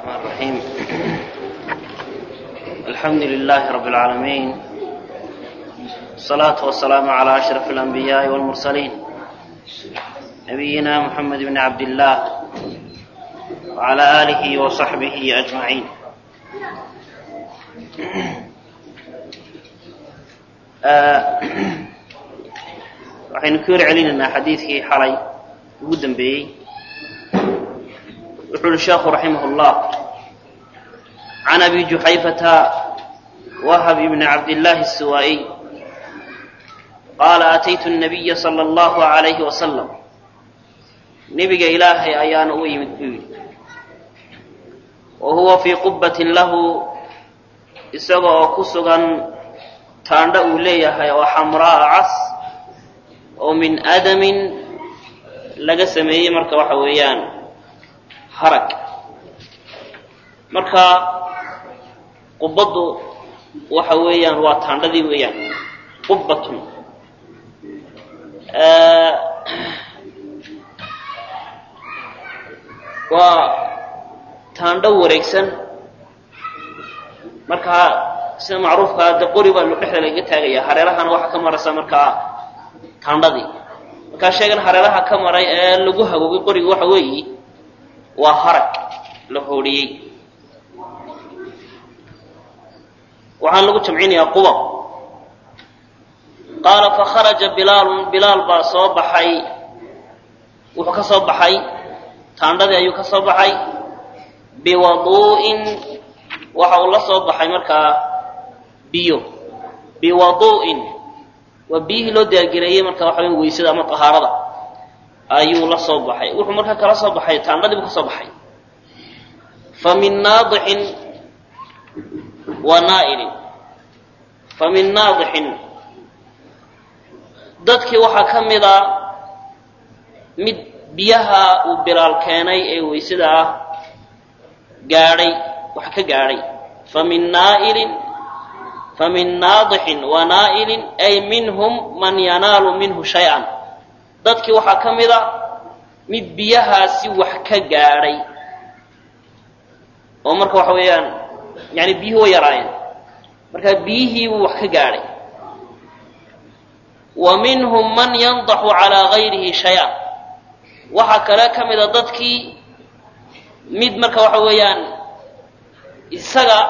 الرحيم الحمد لله رب العالمين الصلاة والسلام على أشرف الأنبياء والمرسلين نبينا محمد بن عبد الله وعلى آله وصحبه أجمعين waxaynu ka hor celinaynaa xadiidkii xalay ugu dambeeyey wuxuu uhi sheekhu raximah اllah can abi juxayfata wahb bni cabdillaahi الsuwaa'iy qaala ataytu الnabiya salى اllahu عalayhi wasalam nebiga ilaahay ayaana u yimid buu yidhi wa huwa fii qubbatin lahu isaga oo ku sugan taandha uu leeyahay oo xamraa cas oo min adamin laga sameeyey marka waxa weeyaan harag marka qubbaddu waxa weeyaan waa taandhadii weeyaan qubbatun waa taandho wareegsan marka sida macruufkaa de qori baa dhexda lagaga taagaya hareerahana waxaa ka maraysa markaa taandhadii markaa sheegan hareeraha ka maray ee lagu hagoogay qoriga waxa weeyi waa harag la hoodhiyey waxaan lagu jamcinayaa qubab qaala fakharaja bilaalun bilaal baa soo baxay wuxuu ka soo baxay taandhadii ayuu ka soo baxay biwaduu'in waxa uu la soo baxay markaa biyo biwaduu'in waa biyihii loo diyaargareeyey marka waxa weya weysada ama tahaarada ayuu la soo baxay wuxuu markaa kala soo baxay taandhadii buu ka soo baxay fa min naadixin wa naa'ilin fa min naadixin dadkii waxaa ka mid a mid biyaha uu bilaal keenay ee weysada ah gaadhay wax ka gaadhay fa min naa'ilin famin naadixin wa naa'ilin ay minhum man yanaalu minhu shay-an dadkii waxaa ka mid a mid biyahaasi wax ka gaadhay oo marka waxa weeyaan yani biyuhi way yaraayeen marka biyihiibuu wax ka gaadhay wa minhum man yandaxu calaa gayrihi shay-an waxaa kale ka mid a dadkii mid marka waxa weeyaan isaga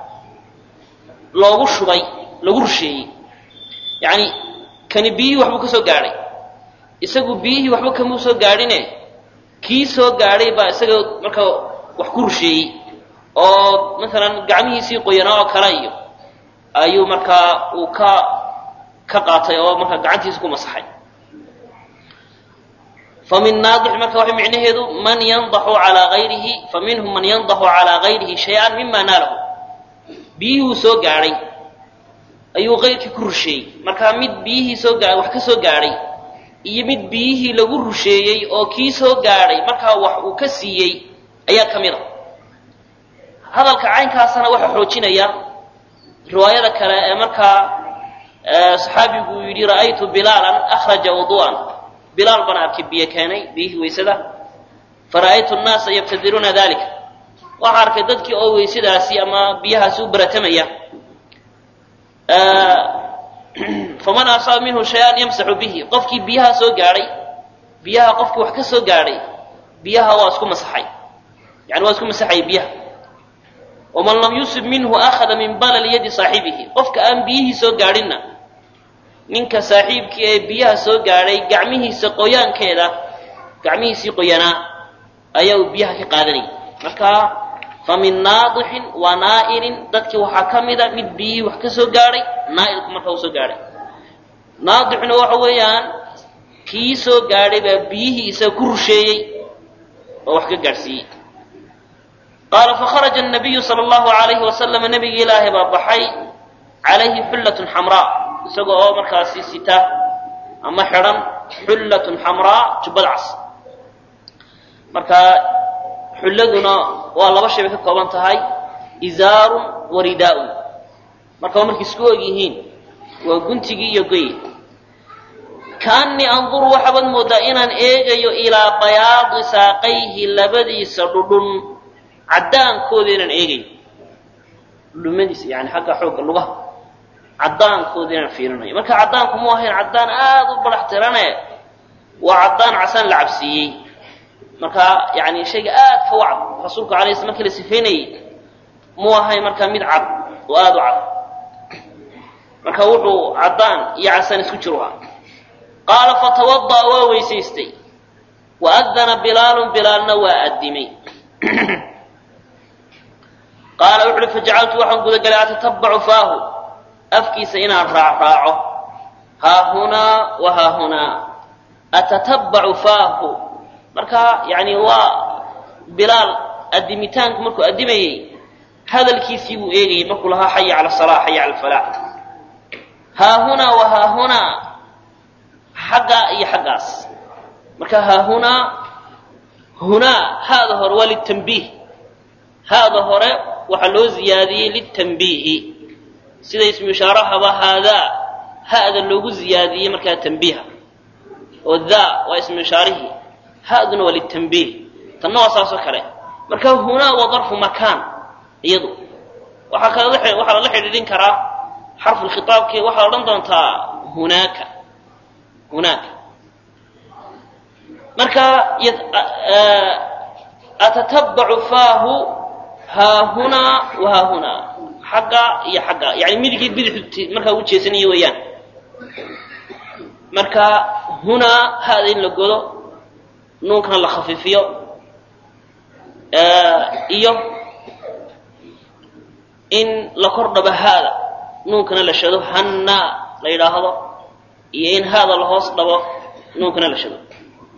loogu shubay lagu rusheeyey yacni kani biyihii waxbuu ka soo gaadhay isagu biyihii waxba kamuu soo gaadhine kii soo gaadhay baa isaga marka wax ku rusheeyey oo masalan gacmihiisii qoyanaa oo kale iyo ayuu markaa uu ka ka qaatay oo markaa gacantiisa ku masaxay fa min naadix marka waxay micnaheedu man yandaxu calaa gayrihi fa minhum man yandaxu calaa gayrihi shay-an mima naalahu biyihii uu soo gaadhay ayuu qayrkii ku rusheeyey markaa mid biyihii soo gaa wax ka soo gaadhay iyo mid biyihii lagu rusheeyey oo kii soo gaadhay markaa wax uu ka siiyey ayaa ka mid a hadalka caynkaasana waxaa xoojinaya riwaayada kale ee markaa saxaabigu uu yidhi ra'aytu bilaalan akhraja wudu'an bilaal bana arkay biyo keenay biyihii weysada fara'aytu nnaasa yabtadiruuna dalika waxaa arkay dadkii oo weysadaasi ama biyahaasi u baratamaya faman asaaba minhu shay-an yamsaxu bihi qofkii biyaha soo gaadhay biyaha qofkii wax ka soo gaadhay biyaha waa isku masaxay yani waa isku masaxaya biyaha waman lam yusib minhu akhada min balali yadi saaxibihi qofka aan biyihii soo gaadhinna ninka saaxiibkii ee biyaha soo gaadhay gacmihiisa qoyaankeeda gacmihiisii qoyanaa ayaa uu biyaha ka qaadanayay marka fa min naadixin wa naa'ilin dadkii waxaa ka mida mid biyihii wax ka soo gaadhay naa'ilku marka uu soo gaadhay naadixuna waxa weeyaan kii soo gaadhay baa biyihii isaga ku rusheeyey oo wax ka gaadhsiiyey qaala fakharaja nabiyu sala allahu alayhi wasalama nebigi ilaahay baa baxay calayhi xullatun xamraa isaga oo markaasi sita ama xidhan xullatun xamraa jubbad cas marka xulladuna waa laba shay bay ka kooban tahay izaarun wa ridaa'un marka waa markay isku og yihiin waa guntigii iyo goyi kaannii anduru waxaabad moodaa inaan eegayo ilaa bayaadi saaqayhi labadiisa dhudhun caddaankooda inaan eegayn dhumadiisa yani xagga xoogga lugaha caddaankooda inaan fiirinayo marka caddaanku mu ahayn caddaan aada u badax tirane waa caddaan casaan la cabsiiyey marka yani shayga aad ka wacd rasuulku alay sl markii la sifaynayey mu ahayn markaa mid cad oo aada u cad marka wuxuu caddaan iyo casaan isku jiru ah qaala fatawada'a waa weysaystay wa adana bilaalun bilaalna waa addimay qaala wuxu uhi fajacaltu waxaan gudagalay atatabacu faahu afkiisa inaan raacraaco haahunaa wa haahunaa atatabacu faahu marka yani waa bilaal addimitaanku markuu addimayey hadalkiisii buu eegayay markuu lahaa xaya cala salaa xaya cala alfalaax haahunaa wa haahunaa xaggaa iyo xaggaas marka haahunaa hunaa haada hore waa litambiih haada hore waxaa loo ziyaadiyey litambiihi sida ismu ishaarahaba haadaa ha'da loogu ziyaadiyey markaa tambiiha oo daa waa ismu ishaarihii ha'duna waa litambiih tanna waa saasoo kale marka hunaa waa darfu makaan iyadu waxaa kala waxaa lala xidhiidhin karaa xarfu lkhitaabki waxaad odhan doontaa hunaaka hunaaka marka atatabacu faahu haahunaa wa haahunaa xagga iyo xagga yani midigii bidixu markaa u jeesanayo weeyaan marka hunaa hada in la godo nuunkana la khafiifiyo iyo in la kor dhabo haada nuunkana la shado hannaa la yidhaahdo iyo in haada la hoos dhabo nuunkana la shado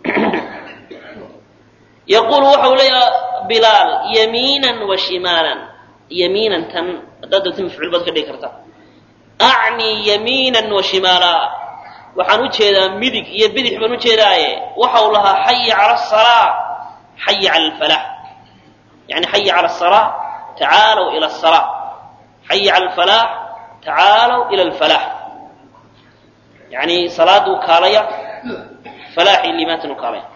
yaquulu waxau leeyaha bilaal yamiinan wa shimaalan yamiinan tan haddaad doonta mafcuul baad ka dhigi kartaa acnii yamiinan wa shimaala waxaan u jeedaa midig iyo bidix baan u jeedaaye waxau lahaa xaya cala asalaa xaya cala alfalax yani xaya cala asalaa tacaalow ila asalaa xaya cala alfalaax tacaalow ila alfalax yani salaaduu kaalaya falaaxii liimaantan u kaalaya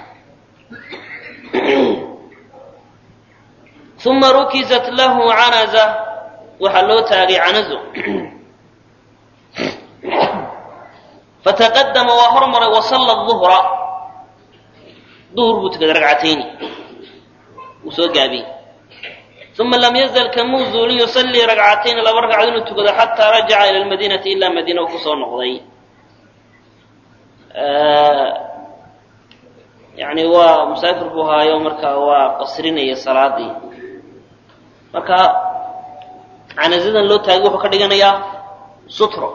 uma rukizat lahu canaza waxaa loo taagay canazo fataqadama waa hormaray wasalla duhra duhur buu tukaday ragcatayni wuu soo gaabiyey uma lam yazal kamuu zuulin yusallii ragcatayni laba ragcad inuu tukado xataa rajaca ila lmadiinati ilaa madiina uu kusoo noqday yani waa musaafir buu haayo marka waa qasrinaya salaadii marka canazadan loo taagay wuxuu ka dhiganayaa sutro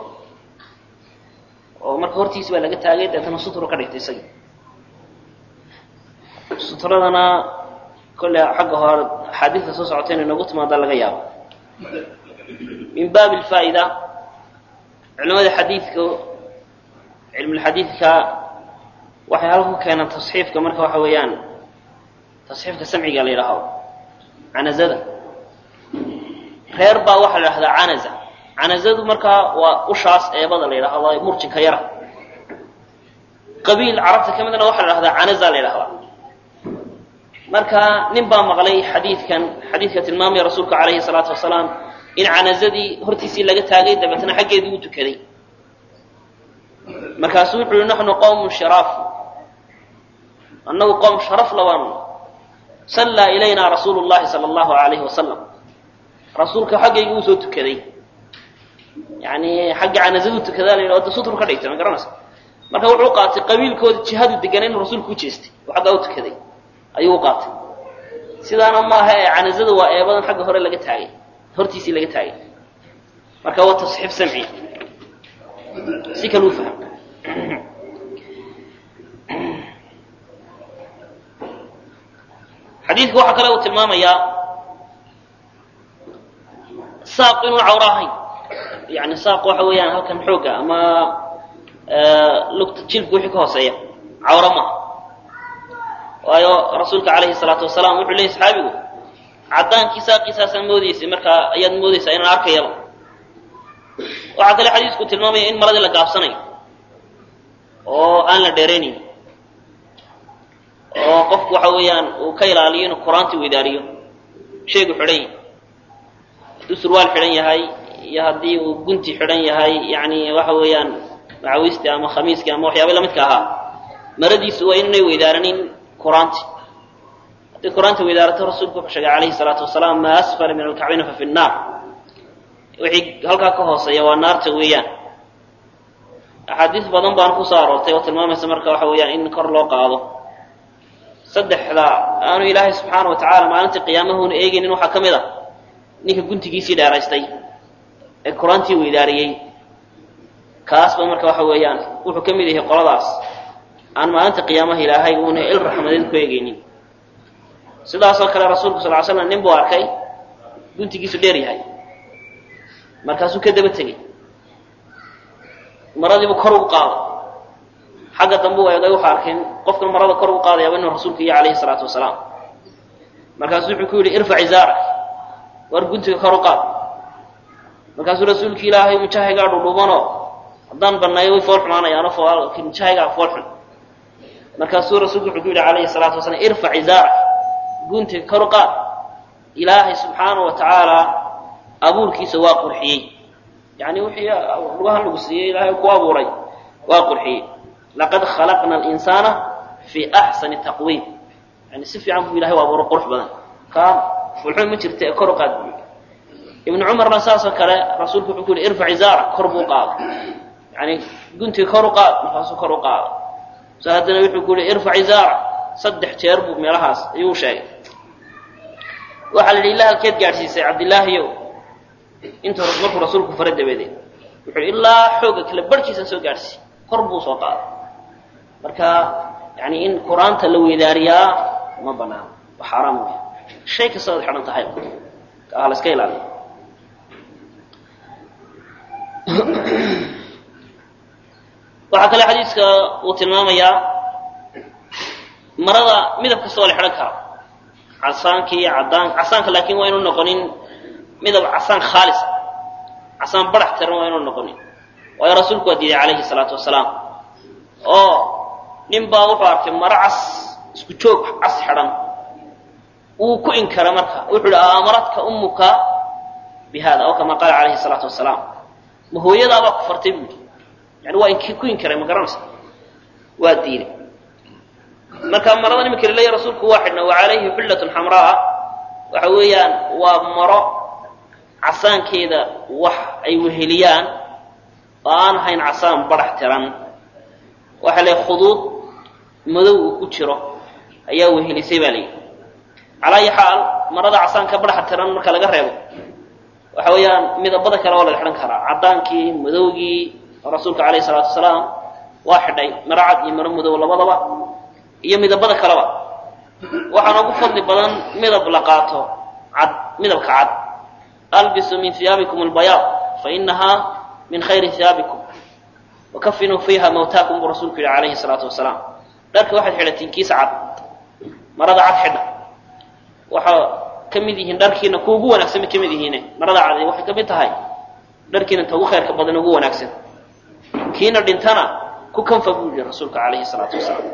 oo marka hortiisi baa laga taagay deetana sutro ka dhigtay isagii sutradana kolle xagga hore axaadiista soo socota inay noogu timaada laga yaabo min baabi alfaa'ida culimada xadiidka cilmulxadiidka waxay halka ku keenaan tasxiifka marka waxa weeyaan tasxiifka samciga la yidhaahdo canazada reer baa waxaa la yidhahdaa canaza canazadu markaa waa ushaas eebada la yidhahdo murjinka yara qabiil carabta ka midna waxaa la yidhahdaa canaza la yidhahdaa marka nin baa maqlay xadiidkan xadiidka tilmaamaya rasuulka calayhi salaatu wasalaam in canazadii hortiisii laga taagay dabeetna xaggeedii u tukaday markaasuu wuxuu yihi naxnu qowmun shiraaf annagu qowm sharaf labaanu sallaa ilayna rasuulu llahi sala allahu alayhi wasalam rasuulka xaggayga uu soo tukaday yani xagga canazadu tukadaa la yidhah da sutru ka dhigtay ma garanaysa marka wuxuu qaatay qabiilkooda jihadu deganay inuu rasuulku u jeestay oo xaggaa u tukaday ayuu u qaatay sidaana maaha ee canazada waa eebadan xagga hore laga taagay hortiisii laga taagay marka waa tasxiif samci si kale u fahm xadiidku waxaa kale uu tilmaamayaa saaqu inuu cawro ahayn yani saaq waxa weeyaan halkan xoogga ama lugta jilbka wixii ka hooseeya cawro maaha waayo rasuulka calayhi salaatu wasalaam wuxuu leeyay saxaabigu caddaankii saaqiisaasaan moodaysay markaa ayaad moodaysaa inaan arkayaba waxaa kale xadiisku tilmaamaya in maradii la gaabsanayo oo aan la dheeraynayn oo qofku waxa weeyaan uu ka ilaaliyo inuu qur-aantii weydaariyo shaygu xidhan yahay hadduu surwaal xidhan yahay iyo haddii uu gunti xidhan yahay yani waxa weeyaan macawiistii ama khamiiskii ama waxyaaba lamidka ahaa maradiisu waa inay weydaaranin quraanti hadday quraanta weydaarato rasuulku wuxuu sheegay calayhi salaatu wasalaam maa asfala min alkacbayna fa fi nnaar wixii halkaa ka hooseeya waa naarta weeyaan axaadiis badan baan kusoo aroortay oo tilmaamaysa marka waxa weeyaan in kor loo qaado saddexda aanu ilaahay subxaana wa tacaala maalintii qiyaamahuna eegaynin waxaa ka mid a ninka guntigiisii dheeraystay ee qur-aantii weydaariyey kaasba marka waxa weeyaan wuxuu ka mid yahay qoladaas aan maalinta qiyaamaha ilaahay uuna il raxmadeed ku eegaynin sidaasoo kale rasuulku sal ly slam nin buu arkay guntigiisu dheer yahay markaasuu ka daba tegey maradiibuu kor ugu qaaday xagga dambe u eegay wuxuu arkay qofkan marada kor ugu qaadayaaba inuu rasuulka iyo calayhi salaatu wasalaam markaasuu wuxuu ku yidhi irfac izaarak war guntiga kor u qaad markaasuu rasuulki ilaahay mujahaygaa dhudhubanoo haddaan banneeyo way fool xumaanayaano mujahaygaa fool xun markaasuu rasuulku wuxuu ku yidhi calayhi salaatu wasalaam irfac izaarak guntiga kor u qaad ilaahay subxaana wa tacaala abuurkiisa waa qurxiyey yani wixii lugahan lagu siiyey ilaahay ku abuuray waa qurxiyey laqad khalaqna alinsaana fii axsani taqwiim yani si fiican buu ilahay u abuuray qurux badan kaa fulxun ma jirta ee kor u qaad buu ibnu cumarna saasoo kale rasuulku wuxuu ku yihi irfac izaara kor buu qaaday yani guntiga kor u qaad markaasuu kor u qaaday so haddana wuxuu ku yihi irfac izaara saddex jeer buu meelahaas ayuu sheegay waxaa la yidhi ilaa halkeed gaadhsiisay cabdillaahiyow inta markuu rasuulku fara dabadeed wuxuu ilaa xooga kale barhkiisan soo gaadhsiiy kor buu soo qaaday marka yani in qur-aanta la weydaariyaa ma banaano waa xaaraam wey shay kasta oad xidhan tahay ha la iska ilaaliyo waxaa kale xadiiska uu tilmaamayaa marada midab kasta oo la xidhan karo casaanka iyo cadaan casaanka laakiin waa inu noqonin midab casaan khaalis casaan barax tiran waa inu noqonin waayo rasuulku waa diiday calayhi salaatu wasalaam oo nin baa wuxuu arkay maro cas isku joog cas xidhan wuu ku inkara marka wuxuu ihi aamaradka ummuka bi hada aw kama qaala calayhi salaatu wasalaam ma hooyadaabaa ku fartay buudi yani waa ink ku inkaray ma garanaysa waa diiday marka marada imika laleeya rasuulku waa xidhna wa calayhi xullatun xamraa waxa weeyaan waa maro casaankeeda wax ay weheliyaan oo aan ahayn casaan barax tiran waxa le khuduud madow uu ku jiro ayaa wehelisay baa layidhi calaa ayi xaal marada casaanka baraxa tiran marka laga reebo waxa weeyaan midabada kale oo laga xidhan karaa caddaankii madowgii rasuulka calayhi salaatu wasalaam waa xidhay maro cad iyo maro madow labadaba iyo midabada kaleba waxaana ugu fadli badan midab la qaato cad midabka cad albisu min hiyaabikum albayaad fainahaa min khayri hiyaabikum wakafinuu fiiha mawtaakum buu rasuulku yihi calayhi salaatu wasalaam dharka waxaad xidhatiin kiisa cad marada cad xidha waxaa ka mid yihiin dharkiina ku ugu wanaagsan bay ka mid yihiine marada cad waxay ka mid tahay dharkiina ta ugu khayrka badan ugu wanaagsan kiina dhintana ku kanfa buu yihi rasuulka calayhi salaatu wasalaam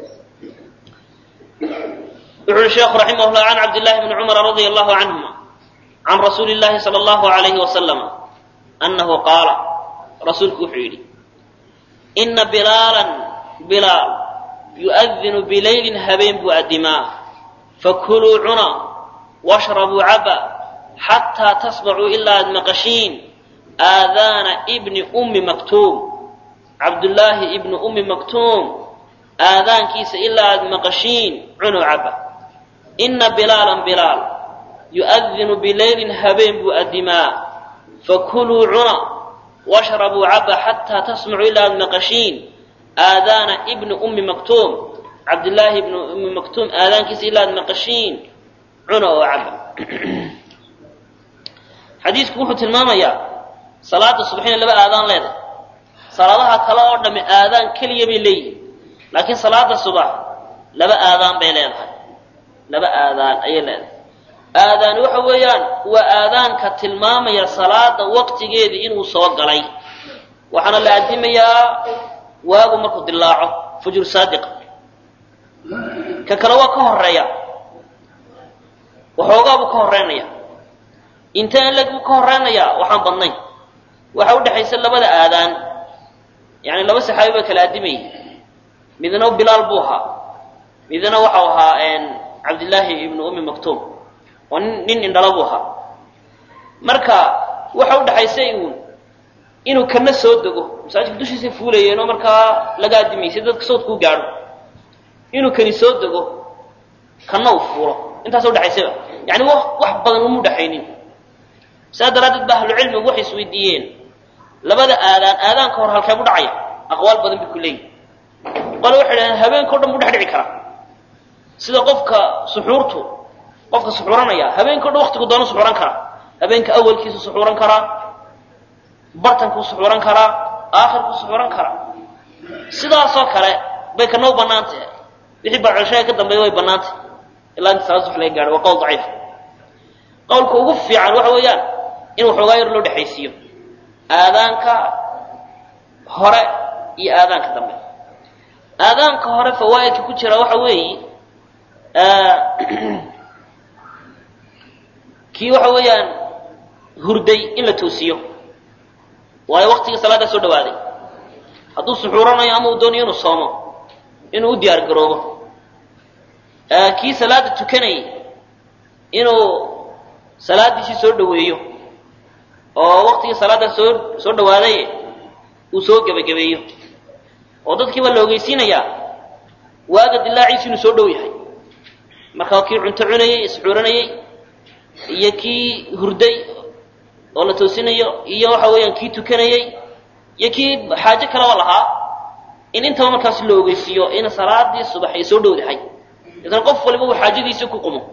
wuxu uhi sheekhu raximah llah can cabdillahi bni cumara radia allahu canhuma can rasuuli llahi sala allahu alayhi wasalama annahu qaala rasuulku wuxuu yidhi ina bilaalan bilaal yu'adinu bilaylin habeen buu addimaa fakuluu cuna washrabuu caba xataa tasmacuu ilaa aad maqashiin aadaana ibni ummi maktuum cabdullaahi ibni ummi maktuum aadaankiisa ilaa aad maqashiin cunuu caba ina bilaalan bilaal yu'adinu bilaylin habeen buu addimaa fakuluu cuna washrabuu caba xataa tasmacuu ilaa aad maqashiin aadaana ibni ummi maktuum cabdillaahi ibni ummi maktuum aadaankiisa ilaa aad maqashiin cuna oo caba xadiisku wuxuu tilmaamayaa salaada subaxina laba aadaan leedahay salaadaha kale oo dhamme aadaan keliya bay leeyihin laakiin salaada subax laba aadaan bay leedahay laba aadaan ayay leedahay aadaan waxa weeyaan waa aadaanka tilmaamaya salaada waqtigeedii inuu soo galay waxaana la addimayaa waagu markuu dilaaco fujur saadiqa ka kale waa ka horeeya waxoogaa buu ka horreynaya intaan leg buu ka horreynayaa waxaan badnayn waxa u dhexaysa labada aadaan yani laba saxaabi baa kala adimayay midna bilaal buu ahaa midna waxau ahaa cabdillaahi ibnu ummi maktuum oo nin indhala buu ahaa marka waxa u dhexaysa uun inuu kana soo dego masaajidka dushiisa fuulayeen oo markaa laga adimayay si dadka soodkuu gaadho inuu kani soo dego kana uu fuulo intaas udhexaysaba yani wax badan uma udhexaynin saa daraaddeed ba ahlucilmigu waxay isweydiiyeen labada aadaan aadaanka hor halkee bu dhacaya aqwaal badan bay ku leeyihin qole waxay dhahdeen habeenka o dhan buu dhex dhici karaa sida qofka suxuurtu qofka suxuuranaya habeenka o dhan waktigu doonu suxuuran karaa habeenka awalkiisu suxuuran karaa bartankuu suxuuran karaa aakhirkuu suxuuran karaa sidaasoo kale bay kana u banaantah wixii barcelshaha ka dambeeya way banaantah ilaa inta salaad sux laga gaadho waa qowl daciif qowlka ugu fiican waxa weeyaan in waxoogaa yar loo dhexaysiiyo aadaanka hore iyo aadaanka dambe aadaanka hore fawaa'idka ku jira waxa weeye kii waxa weeyaan hurday in la toosiyo waayo waktigii salaaddaa soo dhawaaday hadduu suxuuranayo ama uu doonayo inuu soomo inuu u diyaar garoobo kii salaada tukanayay inuu salaadiisii soo dhaweeyo oo waktigii salaaddaa soo soo dhawaaday uu soo gebagabeeyo oo dadkiiba la ogeysiinayaa waaga dilaaciisu inuu soo dhow yahay markaa kii cunto cunayey isxuuranayey iyo kii hurday oo la toosinayo iyo waxa weeyaan kii tukanayey iyo kii xaajo kaleba lahaa in intaba markaas la ogeysiiyo in salaadii subax ay soo dhowdahay idan qof waliba uu xaajadiisii ku qumo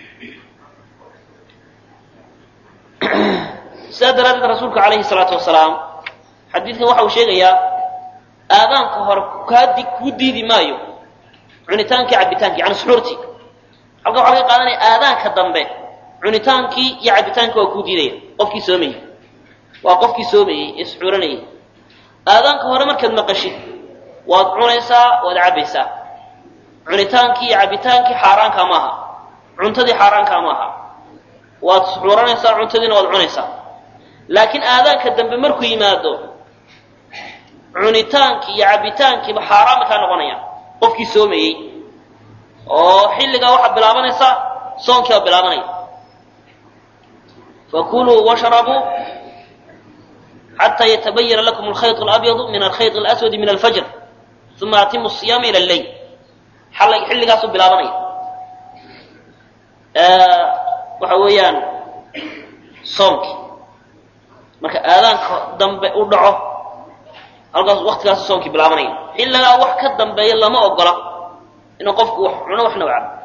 sidaa daraaddeed rasuulka calayhi salaatu wasalaam xadiidkan waxa uu sheegayaa aadaanka hore kaadi kuu diidi maayo cunitaankii cabitaankii yani suxuurtii halka waxaa laga qaadanaya aadaanka dambe cunitaankii iyo cabitaankii waa kuu diidaya qofkii soomayey waa qofkii soomayey ee suxuuranayay aadaanka hore markaad maqashid waad cunaysaa waad cabbaysaa cunitaankii iyo cabitaankii xaaraankaa maaha cuntadii xaaraankaa maaha waad suxuuranaysaa cuntadiina waad cunaysaa laakiin aadaanka dambe markuu yimaado cunitaankii iyo cabitaankiiba xaaraan bay kaa noqonayaan qofkii soomayey oo xilligaa waxaa bilaabanaysa soonkii baa bilaabanaya fakuluu washrabuu xataa yatabayana lakum alkhayط اlabyadu min alkhayط اlaswadi min alfajr uma atimu الصiyaama ilى اleyl xilligaasuu bilaabanaya waxa weeyaan soomkii marka aadaanka dambe u dhaco halkaas waktigaasu soomkii bilaabanaya xilligaa wax ka dambeeya lama ogola inuu qofku wax cuno waxna u cabo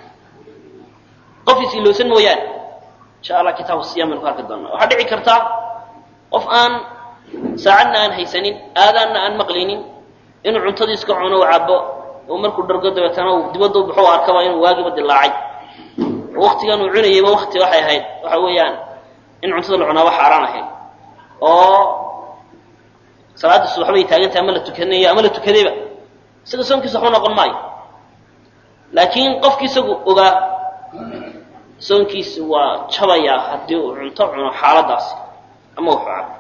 qof isilowsan mooyaane insha allah kitaabu siyam baynu ku arki doonaa waxaa dhici kartaa qof aan saacadna aan haysanin aadaanna aan maqlaynin inuu cuntadii iska cuno u cabo oo markuu dhargo dabeetana uu dibadda u baxo u arkaba inuu waagiba dilaacay oo waktigan uu cunayayba wakti waxay ahayd waxa weeyaan in cuntada la cunaaba xaaraan ahayd oo salaadda subax bay taagantahay ama la tukanayo ama la tukadayba isaga soonkiisa waxba noqon maayo laakiin qofki isagu ogaa soonkiisa waa jabayaa haddii uu cunto cuno xaaladaasi ama wuxuu cabo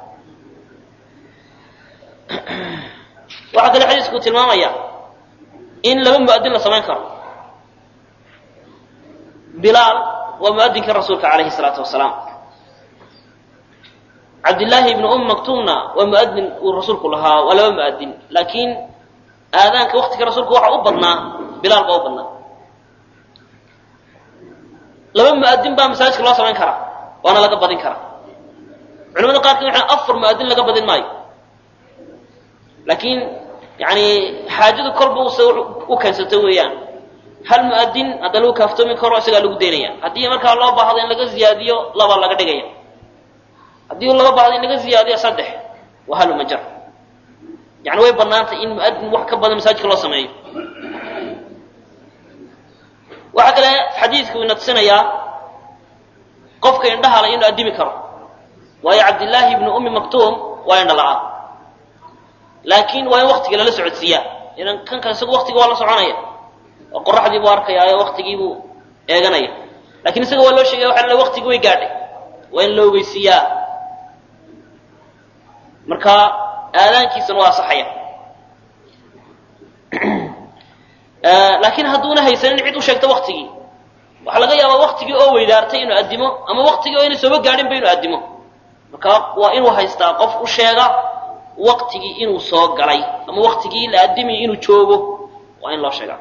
waxaa kale xadiisku tilmaamaya in laba mu'adin la samayn karo bilaal waa mu'adinkii rasuulka calayhi salaatu wasalaam cabdillaahi ibnu um maktuumna waa mu'adin uu rasuulku lahaa waa laba mu'adin laakiin aadaanka waktiga rasuulku waxa u badnaa bilaal baa u badnaa laba mu'adin baa masaajidka loo samayn karaa waana laga badin karaa culamada qaarkood waxay afar mu'adin laga badin maayo laakiin yani xaajadu kolba use u keensato weeyaan hal mu'adin hadda lagu kaaftoomi karo isagaa lagu daynaya haddii markaa loo baahdo in laga ziyaadiyo laba laga dhigaya haddii loo baahdo in laga ziyaadiyo saddex waa hal majar yani way banaantay in mu'adin wax ka badan masaajidka loo sameeyo waxaa kale xadiidku ina tusinayaa qofka indhahala inuu addimi karo waayo cabdillaahi ibnu ummi maktuum waa indha la-aan laakiin waa in waktiga lala socodsiiyaa idan kan kale isagu waktiga waa la soconaya oo qoraxdii buu arkaya oo waktigii buu eeganaya lakin isaga waa loo sheegaya waxa la waqtigi way gaadhay waa in la ogeysiiyaa marka aadaankiisana waa asaxaya laakiin hadduuna haysanin cid u sheegta waktigii waxaa laga yaabaa waktigii oo weydaartay inuu addimo ama waktigii oo inay sooba gaadhinba inuu addimo marka waa inuu haystaa qof u sheega waktigii inuu soo galay ama waktigii la addimaya inuu joogo waa in loo sheegaa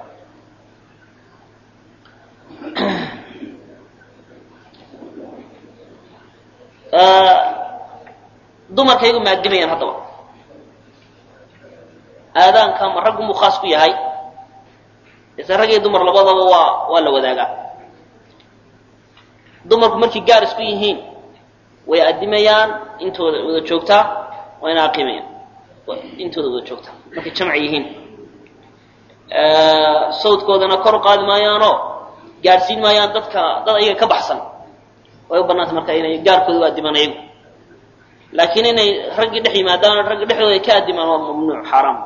dumarkaygu ma addimayaan haddaba aadaanka ma raggunbuu khaas ku yahay ise rag iyo dumar labadaba waa waa la wadaagaa dumarku markay gaar isku yihiin way addimayaan intooda wada joogtaa waa ina aqiimayaan intooda wada joogtaa markay jamc yihiin sawdkoodana kor u qaadi maayaanoo gaadhsiin maayaan dadka dad ayaga ka baxsan way u banaantay marka inay gaarkooda u addimaan ayagu laakiin inay raggii dhex yimaadaan ragga dhexdooda ay ka addimaan waa mamnuuc xaaraam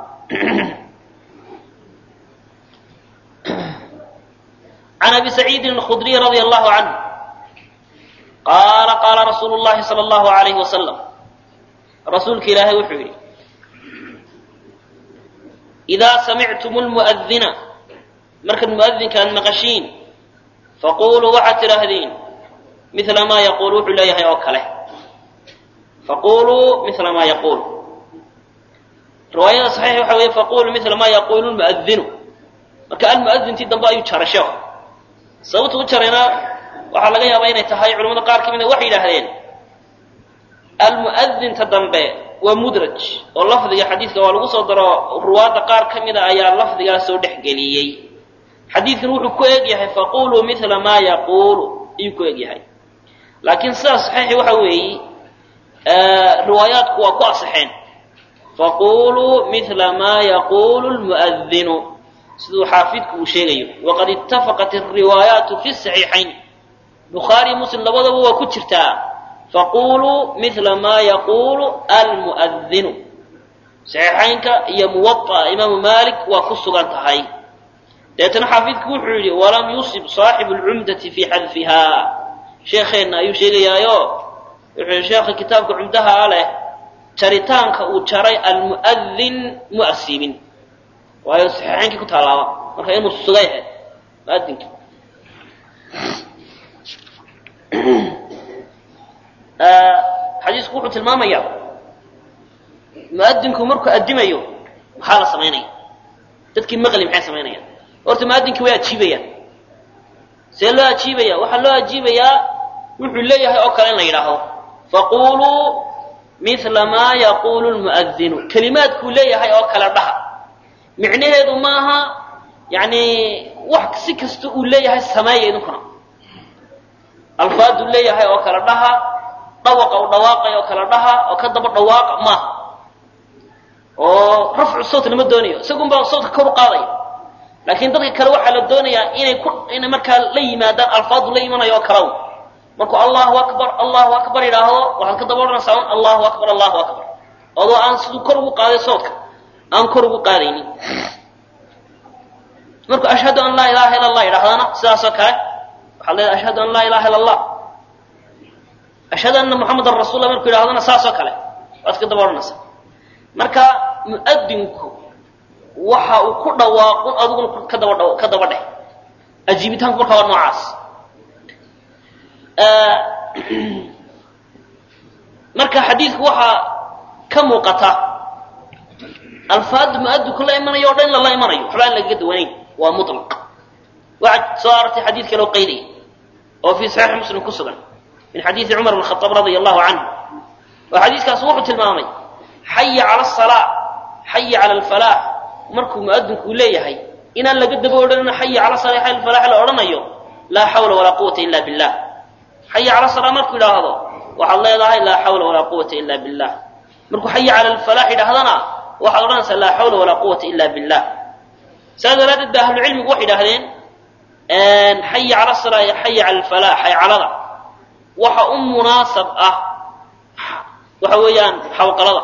عن أبي سعيد الخدري رضي الله عنه قال قال رسول الله صلى الله عليه وسلم رسولك إلهي وحوري إذا سمعتم المؤذن مركز المؤذن كان مغشين فقولوا وعت رهدين مثل ما يقول وحلا يهي وكله فقولوا مثل ما يقول رواية صحيحة وحوية فقولوا مثل ما يقول المؤذن مركز المؤذن تدنبا يتشرشوا sababta u jarayna waxaa laga yaabaa inay tahay culamada qaar ka mida waxay yidhaahdeen almu'adinta dambe waa mudraj oo lafdiga xadiidka waa lagu soo daro ruwaadda qaar ka mida ayaa lafdigaa soo dhexgeliyey xadiidkan wuxuu ku eg yahay faquluu mila maa yaquulu ayuu ku eg yahay laakiin sidaas saxiixi waxa weeye riwaayaadku waa ku asaxeen faquluu mila maa yaquulu lmu'adinu siduu xaafidku uu sheegayo waqad itafaqat alriwaayaatu fi saxiixayn bukhaari muslim labadaba waa ku jirtaa faquluu mila maa yaquulu almu'adinu saxiixaynka iyo muwaطa imaamu malik waa ku sugan tahay deetana xaafidku wuxuu yidhi walam yusib saaxibu lcumdati fi xadfiha sheekheenna ayuu sheegayaayo wuxuu yihi sheekha kitaabka cumdaha leh jaritaanka uu jaray almu'adin mu asiibin waayo saxiixaynkii ku taalaaba marka inuu sugay ahayd muadinka xadiisku wuxuu tilmaamayaa muadinku markuu addimayo maxaa la samaynaya dadkii maqli maxay samaynayaan horta muadinkii way ajiibayaan see loo ajiibaya waxaa loo ajiibayaa wuxuu leeyahay oo kale in la yidhaahdo faquluu mila maa yaquulu lmu'adinu kelimaadkuu leeyahay oo kale dhaha micnaheedu maaha yani wax si kasta uu leeyahay sameeya idinkuna alfaaduu leeyahay oo kale dhaha dhawaqa u dhawaaqay oo kale dhaha oo ka daba dhawaaqa maaha oo rafcu sawt lama doonayo isagun baa sawtka kor u qaadaya laakiin dadka kale waxaa la doonayaa inay ku inay markaa la yimaadaan alfaadu la imanayo oo kalaw markuu allahu akbar allahu akbar yidhaahdo waxaad ka daba odhanaysaa un allahu akbar allahu akbar adoo aan siduu kor ugu qaaday sawtka aan kor ugu qaadaynin markuu ashhadu an laa ilaha illa allah yidhahdana sidaasoo kale waxaad leedahay ashhadu an laa ilaha illa allah ashhadu anna muxamadan rasulla markuu yidhahdana saasoo kale waad ka daba odhanaysaa marka mu'adinku waxa uu ku dhawaaqun adiguna ka daba dha ka daba dheh ajiibitaanku marka waa noocaas marka xadiidku waxaa ka muuqata alfaada muadinku la imanayo o dhan in lala imanayo waxba aan lagaga duwanayn waa mulaq waxaad soo aragtay xadiid kaloo qaydaya oo fii saxiixi muslim ku sugan min xadiidi cumar bn khaaab radia allahu canhu oo xadiiskaas wuxuu tilmaamay xaya cala asalaa xaya cala alfalaax markuu muadinku leeyahay inaan laga daba odhanino xaya cala salaa xaya alfalaax la odhanayo laa xawla walaa quwata ila billah xaya cala salaa markuu yidhaahdo waxaad leedahay laa xawla walaa quwata ila billah markuu xaya cala alfalaax yidhahdana waxaad odhanaysaa laa xawla walaa quwata ila billah saas daraaddeed ba ahlucilmigu waxay idhahdeen xaya cala salaa iyo xaya cala alfalaax xaycalada waxa u munaasab ah waxa weeyaan xawqalada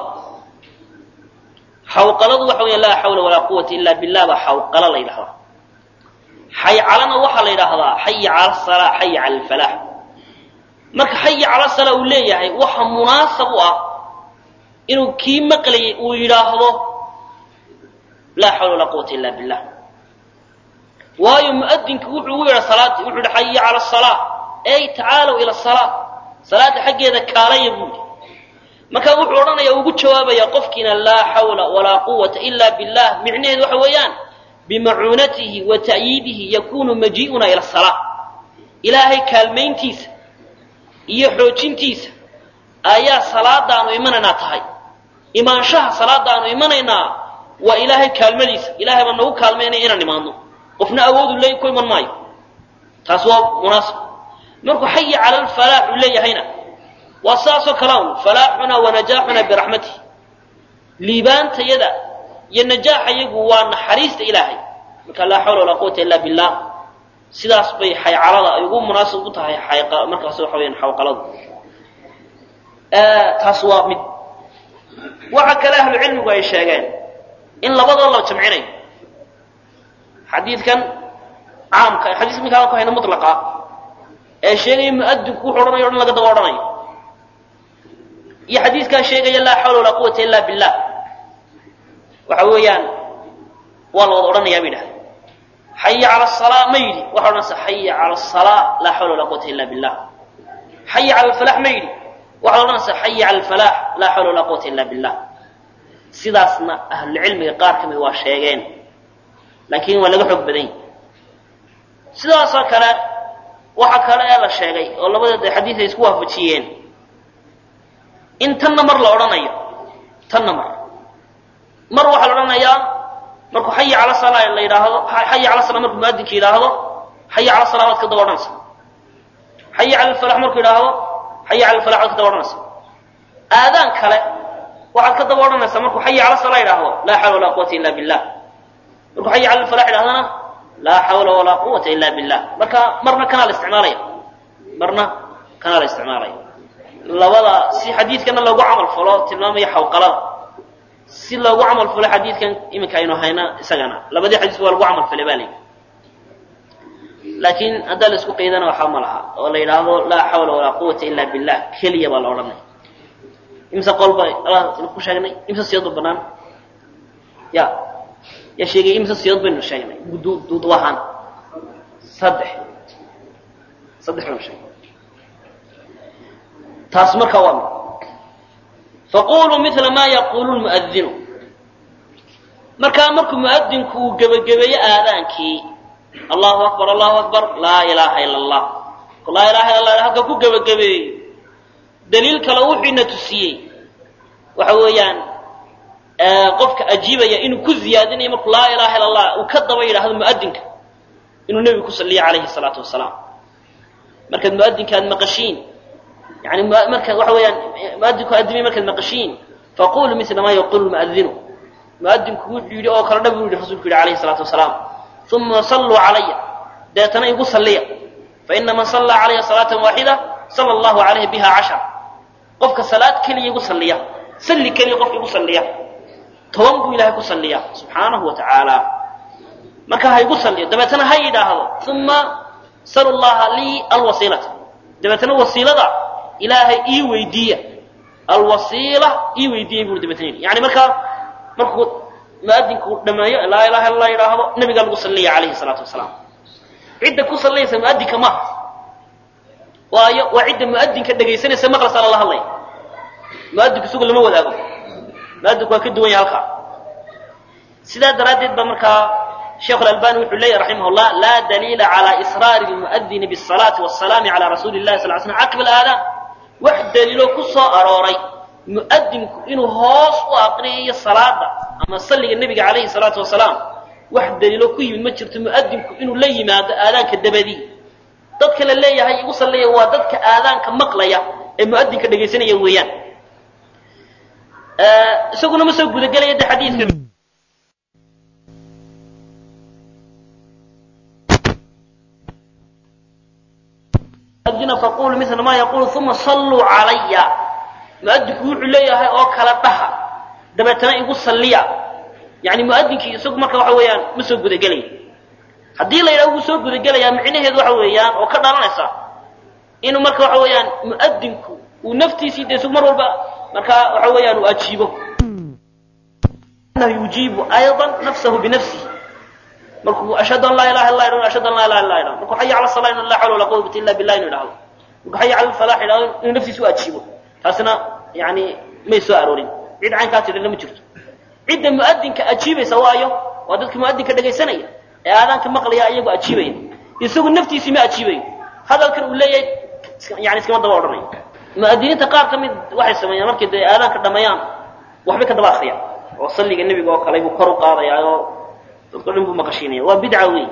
xawqaladu waxa weeyaan laa xawla walaa quwata ila billah baa xawqalo la yidhahdaa xaycalana waxaa la yidhaahdaa xaya cala asalaa xaya cala alfalaax marka xaya cala salaa uu leeyahay waxa munaasab u ah inuu kii maqlayay uu yidhaahdo laa xawla walaa quwata illa billah waayo mu'adinku wuxuu ugu yidha salaadii wuxuu yihi xaya cala asalaa ey tacaalow ila asalaa salaada xaggeeda kaalaya buu yidhi marka wuxuu odhanaya ugu jawaabaya qofkiina laa xawla walaa quwata ila billah micnaheedu waxa weeyaan bimacuunatihi wa ta'yiidihi yakunu majii'una ila asalaa ilaahay kaalmayntiisa iyo xoojintiisa ayaa salaadaanu imanaynaa tahay imaanshaha salaadaanu imanaynaa waa ilaahay kaalmadiisa ilahay baa nagu kaalmaynaya inaan imaadno qofna awoodu leey ku iman maayo taas waa munaasib markuu xayi cala alfalaax uu leeyahayna waa saasoo kala un falaaxuna wa najaaxuna biraxmatih liibaantayada iyo najaaxayagu waa naxariista ilaahay marka laa xawla walaa quwata illa billah sidaas bay xaycalada ay ugu munaasib u tahay markaas waxa weyaan xawqaladu taas waa mid waxa kale ahlu cilmigu ay sheegeen in labadoo la jamcinayo xadiidkan caamka xadiis minkaan ku hayna mutlaqa ee sheegaya mu'adinku wuxuu odhanayo o dhan laga daba odhanayo iyo xadiiskaa sheegaya laa xawla walaa quwata illa billah waxa weeyaan waa la wada odhanayaa bay idhahda xaya cala asalaa ma yidhi waxa odhanaysa xaya cala asalaa laa xawla walaa quwata illa billah xaya cala alfalax ma yidhi waxaad odhanaysaa xaya cala alfalaax laa xawla walaa quwata illa billah sidaasna ahlucilmiga qaar ka mid waa sheegeen laakiin waa laga xoog badan yahy sidaasoo kale waxa kale ee la sheegay oo labadeeda xadiis ay isku waafajiyeen in tanna mar la odhanayo tanna mar mar waxaa la odhanayaa markuu xaya cala salaa la yidhaahdo xaya cala salaa markuu muadinka yidhaahdo xaya cala salaa waad ka daba odhanaysa xaya cala alfalax markuu yidhaahdo xaya cala alfalax waad ka daba odhanaysa aadaan kale waxaad ka daba odhanaysaa markuu xaya cala salaa yidhaahdo laa xawla walaa quwata illa billah markuu xaya cala alfalax yidhahdana laa xawla walaa quwata illa billah marka marna kanaa la isticmaalaya marna kanaa la isticmaalaya labada si xadiidkana loogu camal falo tilmaamaya xawqalada si loogu camal falo xadiidkan iminka aynu hayna isagana labadii xadiis waa lagu camal falay baa layidhi laakiin haddaa la isku qaydana waxaa ma laha oo la yidhaahdo laa xawla walaa quwata illa billah keliya baa la odhanaya imse qolba allah ku sheegnay imse siyadba banaan ya yaa sheegay imse siyood baynu sheegnay duudu ahaan saddex saddex baynu sheegnay taas markaa waa mid faquluu mila ma yaqulu lmu'adinu markaa markuu mu'adinku uu gebagabeeyo aadaankii allahu akbar allahu akbar laa ilaaha ila allah laa ilaha illa allah halka ku gebagabeeyo daliil kale wuxuuna tusiyey waxa weeyaan qofka ajiibaya inuu ku ziyaadinayo markuu laa ilaha illa allah uu ka daba yidhaahdo mu'adinka inuu nebigu ku saliyo calayhi salaatu wasalaam markaad mu'adinka aad maqashiin yani marka waxa weeyaan muadinku adimay markaad maqashiin faquluu mila ma yaqulu lmu'adinu mu'adinku wuxuu yidhi oo kale dhab u yidhi rasulku yidhi alayhi salaatu wasalaam uma salluu calaya deetana igu salliya faina man sallaa calaya salaatan waaxida sala allahu calayhi biha cashar qofka salaad keliya igu salliya salli keliya qofka igu salliya toban buu ilahay ku salliya subxaanahu wa tacaala marka ha igu salliyo dabeetana ha yidhaahdo uma salu llaha lii alwasiilata dabeetana wasiilada ilaahay ii weydiiya alwasiila ii weydiiyay buu dabeetana yidhi yani markaa markuu mu'adinku dhameeyo laa ilaha illa yidhaahdo nabigaa lagu salliya calayhi salaatu wasalaam cidda ku sallaysa mu'adinka maaha waayo waa cidda mu'adinka dhegaysanaysa maqlasaa lala hadlaya mu'adinku isagu lama wadaago mu'adinku waa ka duwan yahay halkaa sidaa daraaddeed ba markaa sheekhu alalbani wuxuu leeyahy raximah llah laa daliila cala israari lmu'adini bisalaati wasalaami cala rasuuli llahi sal l slam caqba alaadaan wax daliilo ku soo arooray mu'adinku inuu hoos u aqriyayo salaada ama salliga nebiga calayhi salaatu wasalaam wax daliilo ku yimid ma jirto mu'adinku inuu la yimaado aadaanka dabadii dadka la leeyahay igu salliya waa dadka aadaanka maqlaya ee mu'adinka dhegaysanaya weeyaan isaguna ma soo gudagelaya de xadiidka faqulu mila ma yaqulu uma salluu calaya mu'adinku wuxuu leeyahay oo kala dhaha dabeetana igu salliya yani mu'adinkii isagu marka waxa weeyaan ma soo gudagelaya haddii la yidhaha wuu soo gudagelayaa micnaheedu waxa weeyaan oo ka dhalanaysa inuu marka waxa weeyaan mu'adinku uu naftiisii dee su mar walba markaa waxa weeyaan uu ajiibo yujiibu ayضa nafsahu binafsihi markuu ashhadu an laa ilaha illa illa ashhadu an laa ilaha illa illa markuu xaya cala salaa in la xawla wala quwwata illa billah inuu idhahdo markuu xaya cala alfalax idhahdo inuu naftiisa u ajiibo taasina yani may soo aroorin cid caynkaa tidhina ma jirto cidda mu'adinka ajiibaysa waayo waa dadka mu'adinka dhegaysanaya ee aadaanka maqlaya iyagoo ajiibaya isagu naftiisii ma ajiibayo hadalkan uu leeyahay yani iskama daba odhanayo mu'adiniinta qaar ka mid waxay sameeyaan markay dee aadaanka dhameeyaan waxbay ka daba akriyaan oo salliga nebiga oo kale buu kor u qaadayaa oo dadko dhan buu maqashiinaya waa bidca wey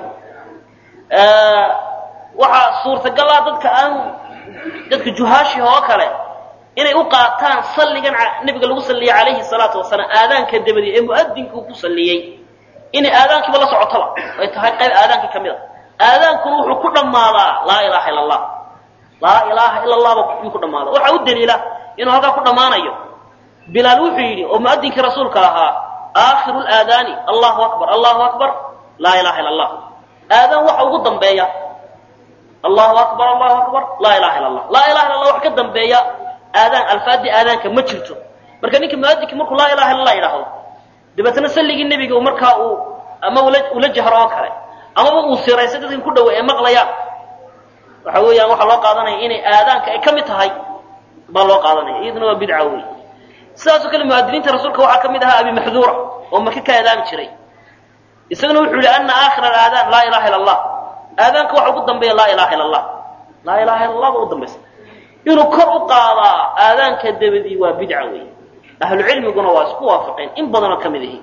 waxaa suurtagal ah dadka aan dadka juhaashiha oo kale inay u qaataan salligan nebiga lagu salliyay calayhi salaatu wasalaam aadaanka dabadi ee mu'adinku ku salliyey inay aadaankiiba la socotoba ay tahay qayb aadaankii ka mid a aadaankuna wuxuu ku dhammaadaa laa ilaaha illa allah laa ilaaha ila allahba yuu ku dhammaadaa waxaa u daliila inuu halkaa ku dhammaanayo bilaal wuxuu yidhi oo mu'adinkii rasuulka ahaa aakhiru laadaani allahu akbar allahu akbar laa ilaha illa allah aadaan waxa ugu dambeeya allahu akbar allahu akbar laa ilaha illa allah laa ilaha illa allah wax ka dambeeya aadaan alfaadii aadaanka ma jirto marka ninka mu'adinki markuu laa ilaha illa allah yidhaahdo dabeetana salligii nebiga uu markaa uu ama ula ula jahro oo kale amaba uu siraysa dadkan ku dhawa ee maqlayaan waxa weeyaan waxaa loo qaadanaya inay aadaanka ay ka mid tahay baa loo qaadanaya iyaduna waa bidca wey sidaasoo kale mu'adiniinta rasuulka waxaa ka mid ahaa abi maxduura oo maka ka aadaami jiray isaguna wuxuu yihi ana aakhira alaadaan laa ilaha illa allah aadaanka waxa ugu dambeeya laa ilaha illa allah laa ilaha illa allah ba u dambaysa inuu kor u qaadaa aadaanka dabadii waa bidca wey ahlucilmiguna waa isku waafaqeen in badanoo ka mid ihi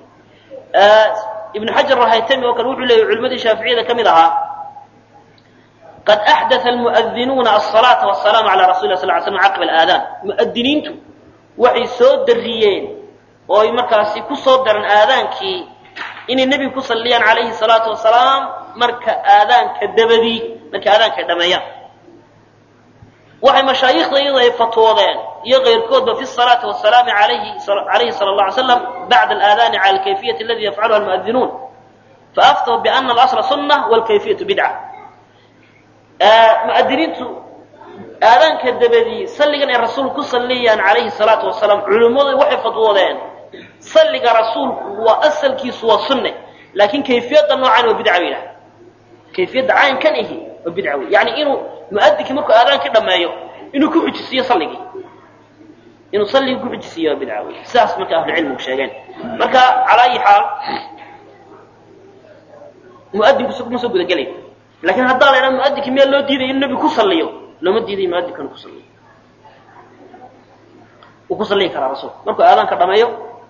ibnu xajar alhaytami oo kale wuxuu leeyay culimadii shaaficiyada ka mid ahaa qad axdaa almu'adinuuna asalaata wasalaamu calaa rasuli lah sal ly slam caqiba alaadaan mu'adiniintu waxay soo dariyeen oo ay markaasi ku soo daran aadaankii inay nebiga ku salliyaan calayhi salaatu wasalaam marka aadaanka dabadii markay aadaanka ay dhameeyaan waxay mashaayikhda iyada ay fatwoodeen iyo keyrkoodba fi salaati wasalaami alayhi alayhi sala allah alay slam bacda alaadaani cala alkayfiyati aladi yafcaluha almu'adinuun faaftahu biana alasla sunna walkayfiyatu bidca mu'adiniintu aadaanka dabadii salligan ay rasuulku ku salliyayaan calayhi salaatu wasalaam culimmadu waxay fatwoodeen salliga rasuulku waa asalkiisu waa sunne laakiin kayfiyadda noocan waa bidca bay yidhaha kayfiyadda caynkan ihi waa bidca wey yani inuu mu'adinkii markuu aadaankii dhameeyo inuu ku xujisiiyo salligii inuu salligii ku xujisiiyo waa bidca wey sidaas marka ahlucilmigu sheegeen marka calaa ayi xaal mu'adinku ma soo gudagelayo lakin haddaa la idhaha mu'adinkii meel loo diidayo inuu nebigu ku salliyo looma diidayo mu'adinka inuu ku salliyo wuu ku salliyi karaa rasuulku markuu aadaanka dhameeyo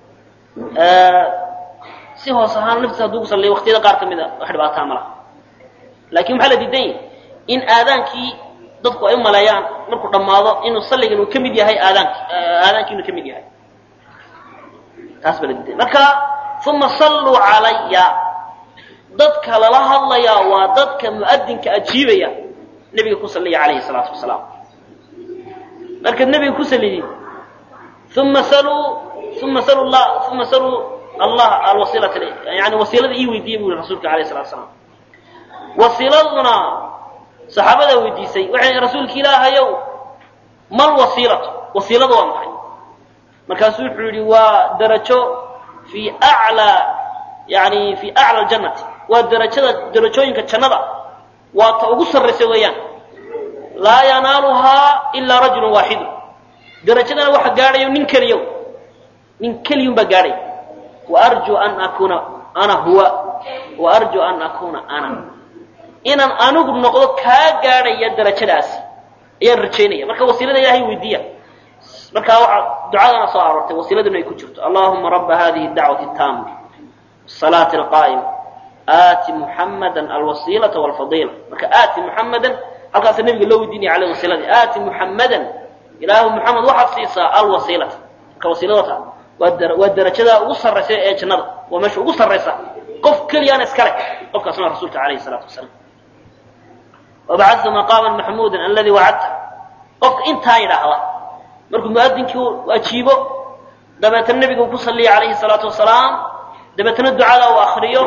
si hoos ahaan naftiisa hadduu ku salliyo waqtiyada qaar ka mid a wax dhibaataa ma laha laakiin maxaa la diidan yahy in aadaankii dadku ay u maleeyaan markuu dhammaado inuu salligan uu ka mid yahay aadaanki aadaankii inuu ka mid yahay taas baa la diiday marka uma salluu calaya dadka lala hadlayaa waa dadka mu'adinka ajiibaya nebiga ku salliya calayhi salaatu wasalaam markaad nebiga ku sallidid uma saluu uma saluu la uma saluu allah alwasiilata yani wasiilada ii weydiiyey bu yihi rasuulka alayh salatu wasalaam wasiiladuna saxaabada weydiisay waxay rasuulka ilaahayow mal wasiilatu wasiiladu waa maxay markaasuu wuxuu yihi waa darajo fi aclaa yani fi acla aljannati waa darajada darajooyinka jannada waa ta ugu sarraysa weeyaan laa yanaaluhaa ilaa rajulun waaxidu darajadana waxa gaadhayo nin keliyo nin keliyun baa gaadhay wa arjuu an akuuna ana huwa wa arjuu an akuuna ana inaan anigu noqdo kaa gaadhaya darajadaasi ayaan rajaynaya marka wasiilada ilahay weydiiya markaa waxaa ducadana soo aroortay wasiiladuna ay ku jirto allahuma raba hadihi dacwati taama salaati alqaa'ima aati muxammadan alwasiilata walfadiila marka aati muxammadan halkaasa nabiga loo weydiinaya caleyh wasiiladii aati muxammadan ilaahu muxamed waxaad siisaa alwasiilata marka wasiiladata waa waa darajada ugu sarraysa ee jannada waa meesha ugu sarraysa qof keliyaana iskale qofkaasna rasuulka alayhi salaatu wasalaam wabacadtu maqaaman maxmuudan aladii wacadta qofka intaa yidhaahda markuu mu'adinkii ajiibo dabeetana nebiga uu ku salliya calayhi salaatu wasalaam dabeetana ducada uu akriyo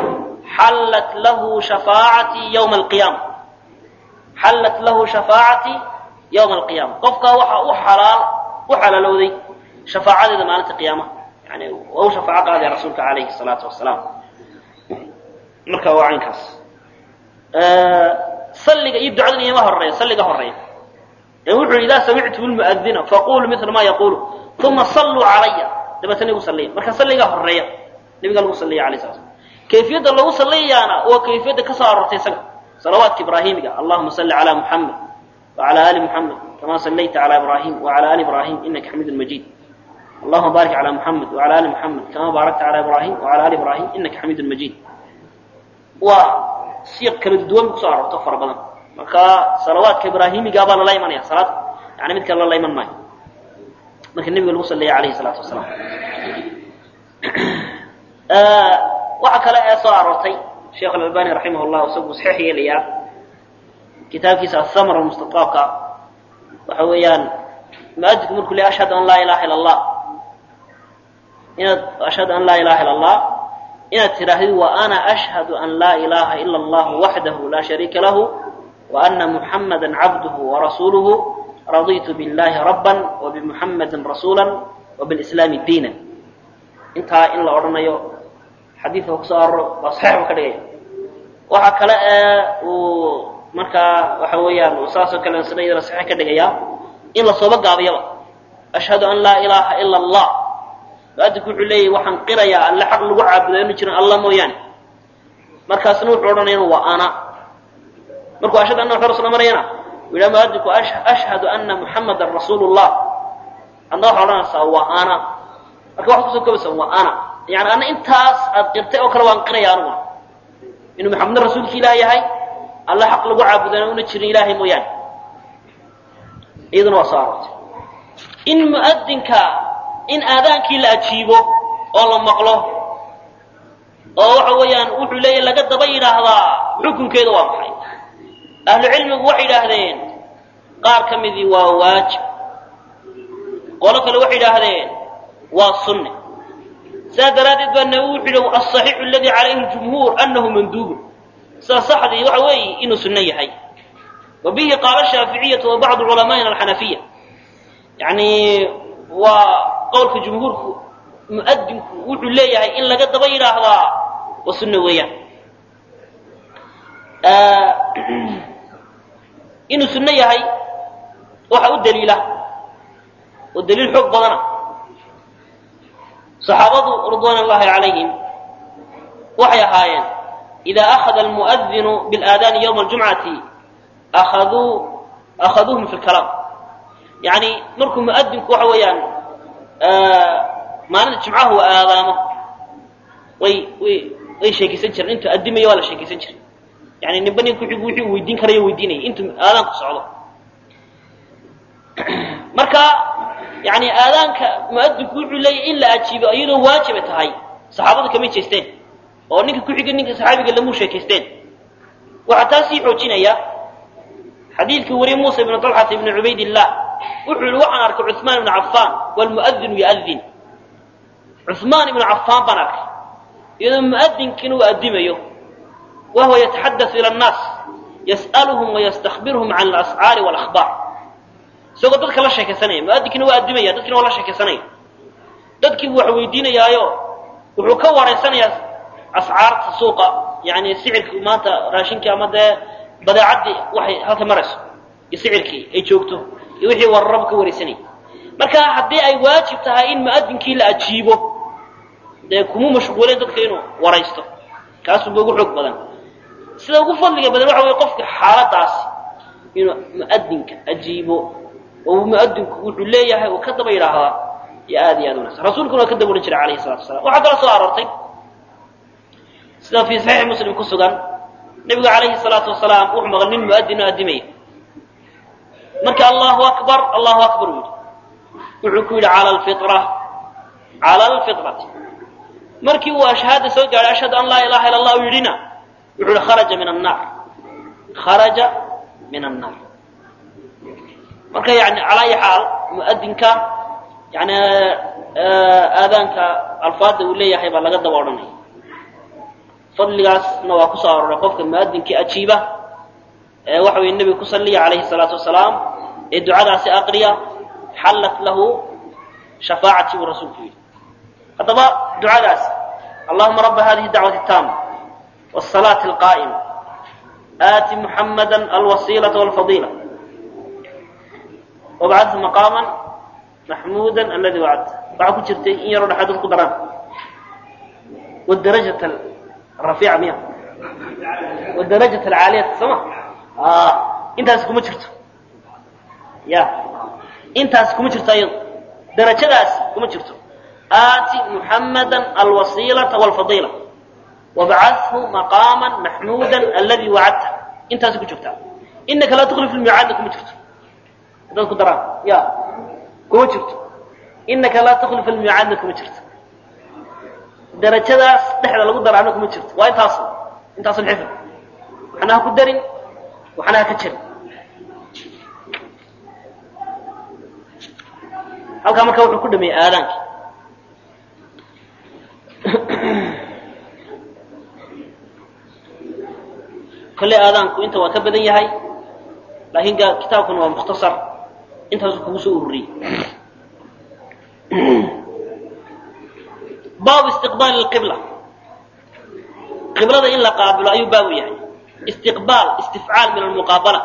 xallat lahu shafaacatii yowma alqiyaama xallat lahu shafaacatii yowma alqiyaama qofkaa waxaa u xalaal u xalaalowday shafaacadeeda maalinta qiyaamaha yani waa u shafaaco qaadaya rasuulka calayhi salaatu wasalaam marka waa caynkaas salliga iyo ducadan iyama horeeya salliga horeeya ee wuxuu yidhi idaa samictum lmu'adina faquluu mila ma yaqulu uma salluu calaya dabeetana igu salliya marka salligaa horeeya nabiga lagu salliya alayh sala slam kayfiyadda lagu salliyayaana waa kayfiyadda ka soo aroortay isaga salawaadka ibraahimiga allahuma salli calaa muxamed wacala ali muxamed kama sallayta calaa ibraahim wacala ali ibraahim inaka xamiidun majiid allahuma baarik calaa muxamed wacala ali muxamed kama baarakta calaa ibraahim wacala ali ibraahim inaka xamiidun majiid waa siiq kala duwan kusoo aroorto fara badan marka salawaadka ibraahimiga baa lala imanaya salaad yani mid kale lala iman maayo marka nebiga lagu salliya alayhi salaatu wasalaam waxa kale ee soo aroortay sheekh alalbani raximah llah isagu saxiix yeelayaa kitaabkiisa athamr mustataabka waxa weeyaan muadinku markuu le ashhadu an laa ilaha ila allah inaad ashhadu an laa ilaha ila allah inaad tidhaahdid wa ana ashhadu an laa ilaha ila allah waxdahu laa shariika lahu wa ana muxamada cabduhu warasuuluhu raditu biاllahi rabban wabimuxamadi rasuula wabiاlislaami diina intaa in la odhanayo xadiidka kusoo aroro waa saxiix buu ka dhigaya waxa kale ee uu markaa waxa weeyaan uu saasoo kale sida iyadana saxiix ka dhigaya in la sooba gaabiyaba ashhadu an laa ilaaha ila allah muadinku wuxuu leeyahy waxaan qirayaa alle xaq lagu caabudo inu jiran alla mooyaane markaasna wuxuu odhanaya waa ana markuu ashhadu anna maxamad rasul marayana uu yidhaha muadinku ashhadu anna muxamadan rasuulu llah adna waxaa odhanaysaa waa ana marka waxaad kusoo kobaysaa waa ana yani ana intaas aad qirtay oo kale waan qiraya aniguna inuu maxamedna rasuulka ilaah yahay alle xaq lagu caabudana una jirin ilaahay mooyaane iyaduna waa soo aroortay in muadinka in aadaankii la ajiibo oo la maqlo oo waxa weeyaan wuxuu leeyahy laga daba yidhaahdaa xukunkeeda waa maxay ahlu cilmigu waxay yidhaahdeen qaar ka midii waa waajib qolo kale waxay yidhaahdeen waa sunne sidaas daraaddeed baa nabi wuxuu yihi asaxiixu aladi calayhi ljumhuur annahu manduubun sida saxdii waxa weeye inuu sunno yahay wa bihi qaala shaaficiyatu wa bacdu culamaa'ina alxanafiya yani waa qowlka jumhuurku muadinku wuxuu leeyahay in laga daba yidhaahdaa waa sunno weeyaan inuu sunno yahay waxa u daliila oo daliil xoog badana saxaabadu ridwaan allahi calayhim waxay ahaayeen idaa akhada almu'adinu bilaadaani yowma aljumcati akhaduu akhaduuhum fi lkalaam yani markuu muadinku waxa weeyaan maalinta jumcaha uu aadaamo way way way sheekaysan jireen intuu addimayo waa la sheekaysan jiray yani ninba nin kuxigu wixii uu weydiin karayo weydiinaya intuu aadaanku socdo marka yani aadaanka muadinku wuxuu leeyahy in la ajiibo iyadoo waajiba tahay saxaabadu kamay jeesteen oo ninka kuxiga ninka saxaabiga lamuu sheekaysteen waxaa taa sii xoojinaya xadiidka wariye muusa ibnu talxata ibni cubaydillah wuxuu yihi waxaan arkay cuثmaan ibnu cafaan wlmuadinu yuadin cuثmaan ibnu cafaan baan arkay iyadoo muadinkiina uu addimayo wahuwa yataxadau ila annaas yas'aluhum wayastakbirhum can alascaari walakhbaar isagoo dadka la sheekaysanaya muadinkiina waa addimaya dadkiina waa la sheekaysanaya dadkii buu wax weydiinayaayo wuxuu ka waraysanayaa ascaarta suuqa yani sicirkii maanta raashinkii ama dee badeecaddii waxay halka marayso iyo sicirkii ay joogto iyo wixii wararaba ka waraysanayay marka haddii ay waajib tahay in muadinkii la ajiibo dee kuma mashquuleen dadka inuu waraysto kaasuba ugu xoog badan sida ugu fadliga badan waxa weye qofka xaaladaasi inuu muadinka ajiibo oo muadinku wuxuu leeyahay uu ka daba yidhaahdaa iyo aad iyo aad wanagsan rasuulkuna waa ka daba odhan jiray alayhi salatu wasalaam waxaa kala soo aroortay sida fii saxiixi muslim ku sugan nebigu calayhi salaatu wasalaam wuxuu maqal nin muadin oo addimaya marka allahu akbar allahu akbar uu yidhi wuxuu ku yidhi cala alfitra cala alfitrati markii uu ashhaada soo gaadhay ashhadu an laa ilaha illa allah u yidhina wuxuu yihi kharaja min annaar kharaja min annaar marka yani calaa ayi xaal muadinka yani aadaanka alfaada uu leeyahay baa laga daba odhanaya fadligaasna waa kusoo arooray qofka muadinkii ajiiba ee waxa weye nebiga ku salliya calayhi salaatu wasalaam ee ducadaasi aqriya xallat lahu shafaacati buu rasuulku yidhi haddaba ducadaas allahuma raba hadihi dacwati taama wsalaati alqaa'ima aati muxamada alwasiilata walfadiila wabcadhu maqaama maxmuuda aladi wacadta waxaa ku jirtay in yaroo dhexaad dad ku daraan wdarajat rafiica miya wdarajat alcaaliyata sooma intaas kuma jirto ya intaas kuma jirto ayado darajadaas kuma jirto aati muxamada alwasiilata walfadiila wabcadhu maqaama maxmuuda aladi wacadta intaas ku joogtaa inaka laa tukhlif lmiicaadna kuma jirto haddaad ku daraan ya kuma jirto inaka laa tukhlif almiicaadna kuma jirto darajadaas dhexda lagu daraana kuma jirto waa intaas intaas xifd waxna ha ku darin waxna ha ka jarin halkaa marka wuxuu ku dhameeyey aadaankii kolley aadaanku inta waa ka badan yahay laakiin kitaabkuna waa mukhtasar intaasu kugu soo ururiyey baabu istiqbaali lqibla qiblada in la qaabilo ayuu baabu yahay istiqbaal istifcaal min almuqaabala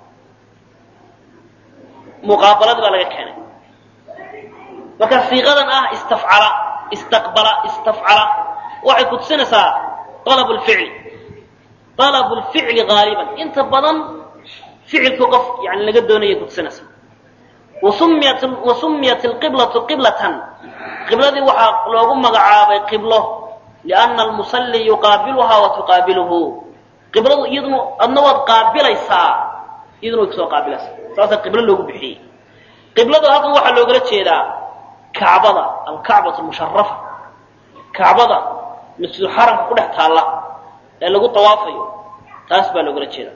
muqaabalada baa laga keenay marka siiqadan ah istafcala istaqbala istafcala waxay kutusinaysaa alab lficli alab lficli gaaliban inta badan ficilku qof yani laga doonaya kutusinaysa wasumiyat wasumiyat alqiblatu qiblatan qibladii waxaa loogu magacaabay qiblo liana almusalli yuqaabiluhaa wa tuqaabiluhu qibladu iyaduna adna waad qaabilaysaa iyaduna way kusoo qaabilaysaa saasaa qiblo loogu bixiyey qiblada halkan waxaa loogala jeedaa kacbada alkacbatu musharafa kacbada masjidu xaramka ku dhex taalla ee lagu tawaafayo taas baa loogala jeedaa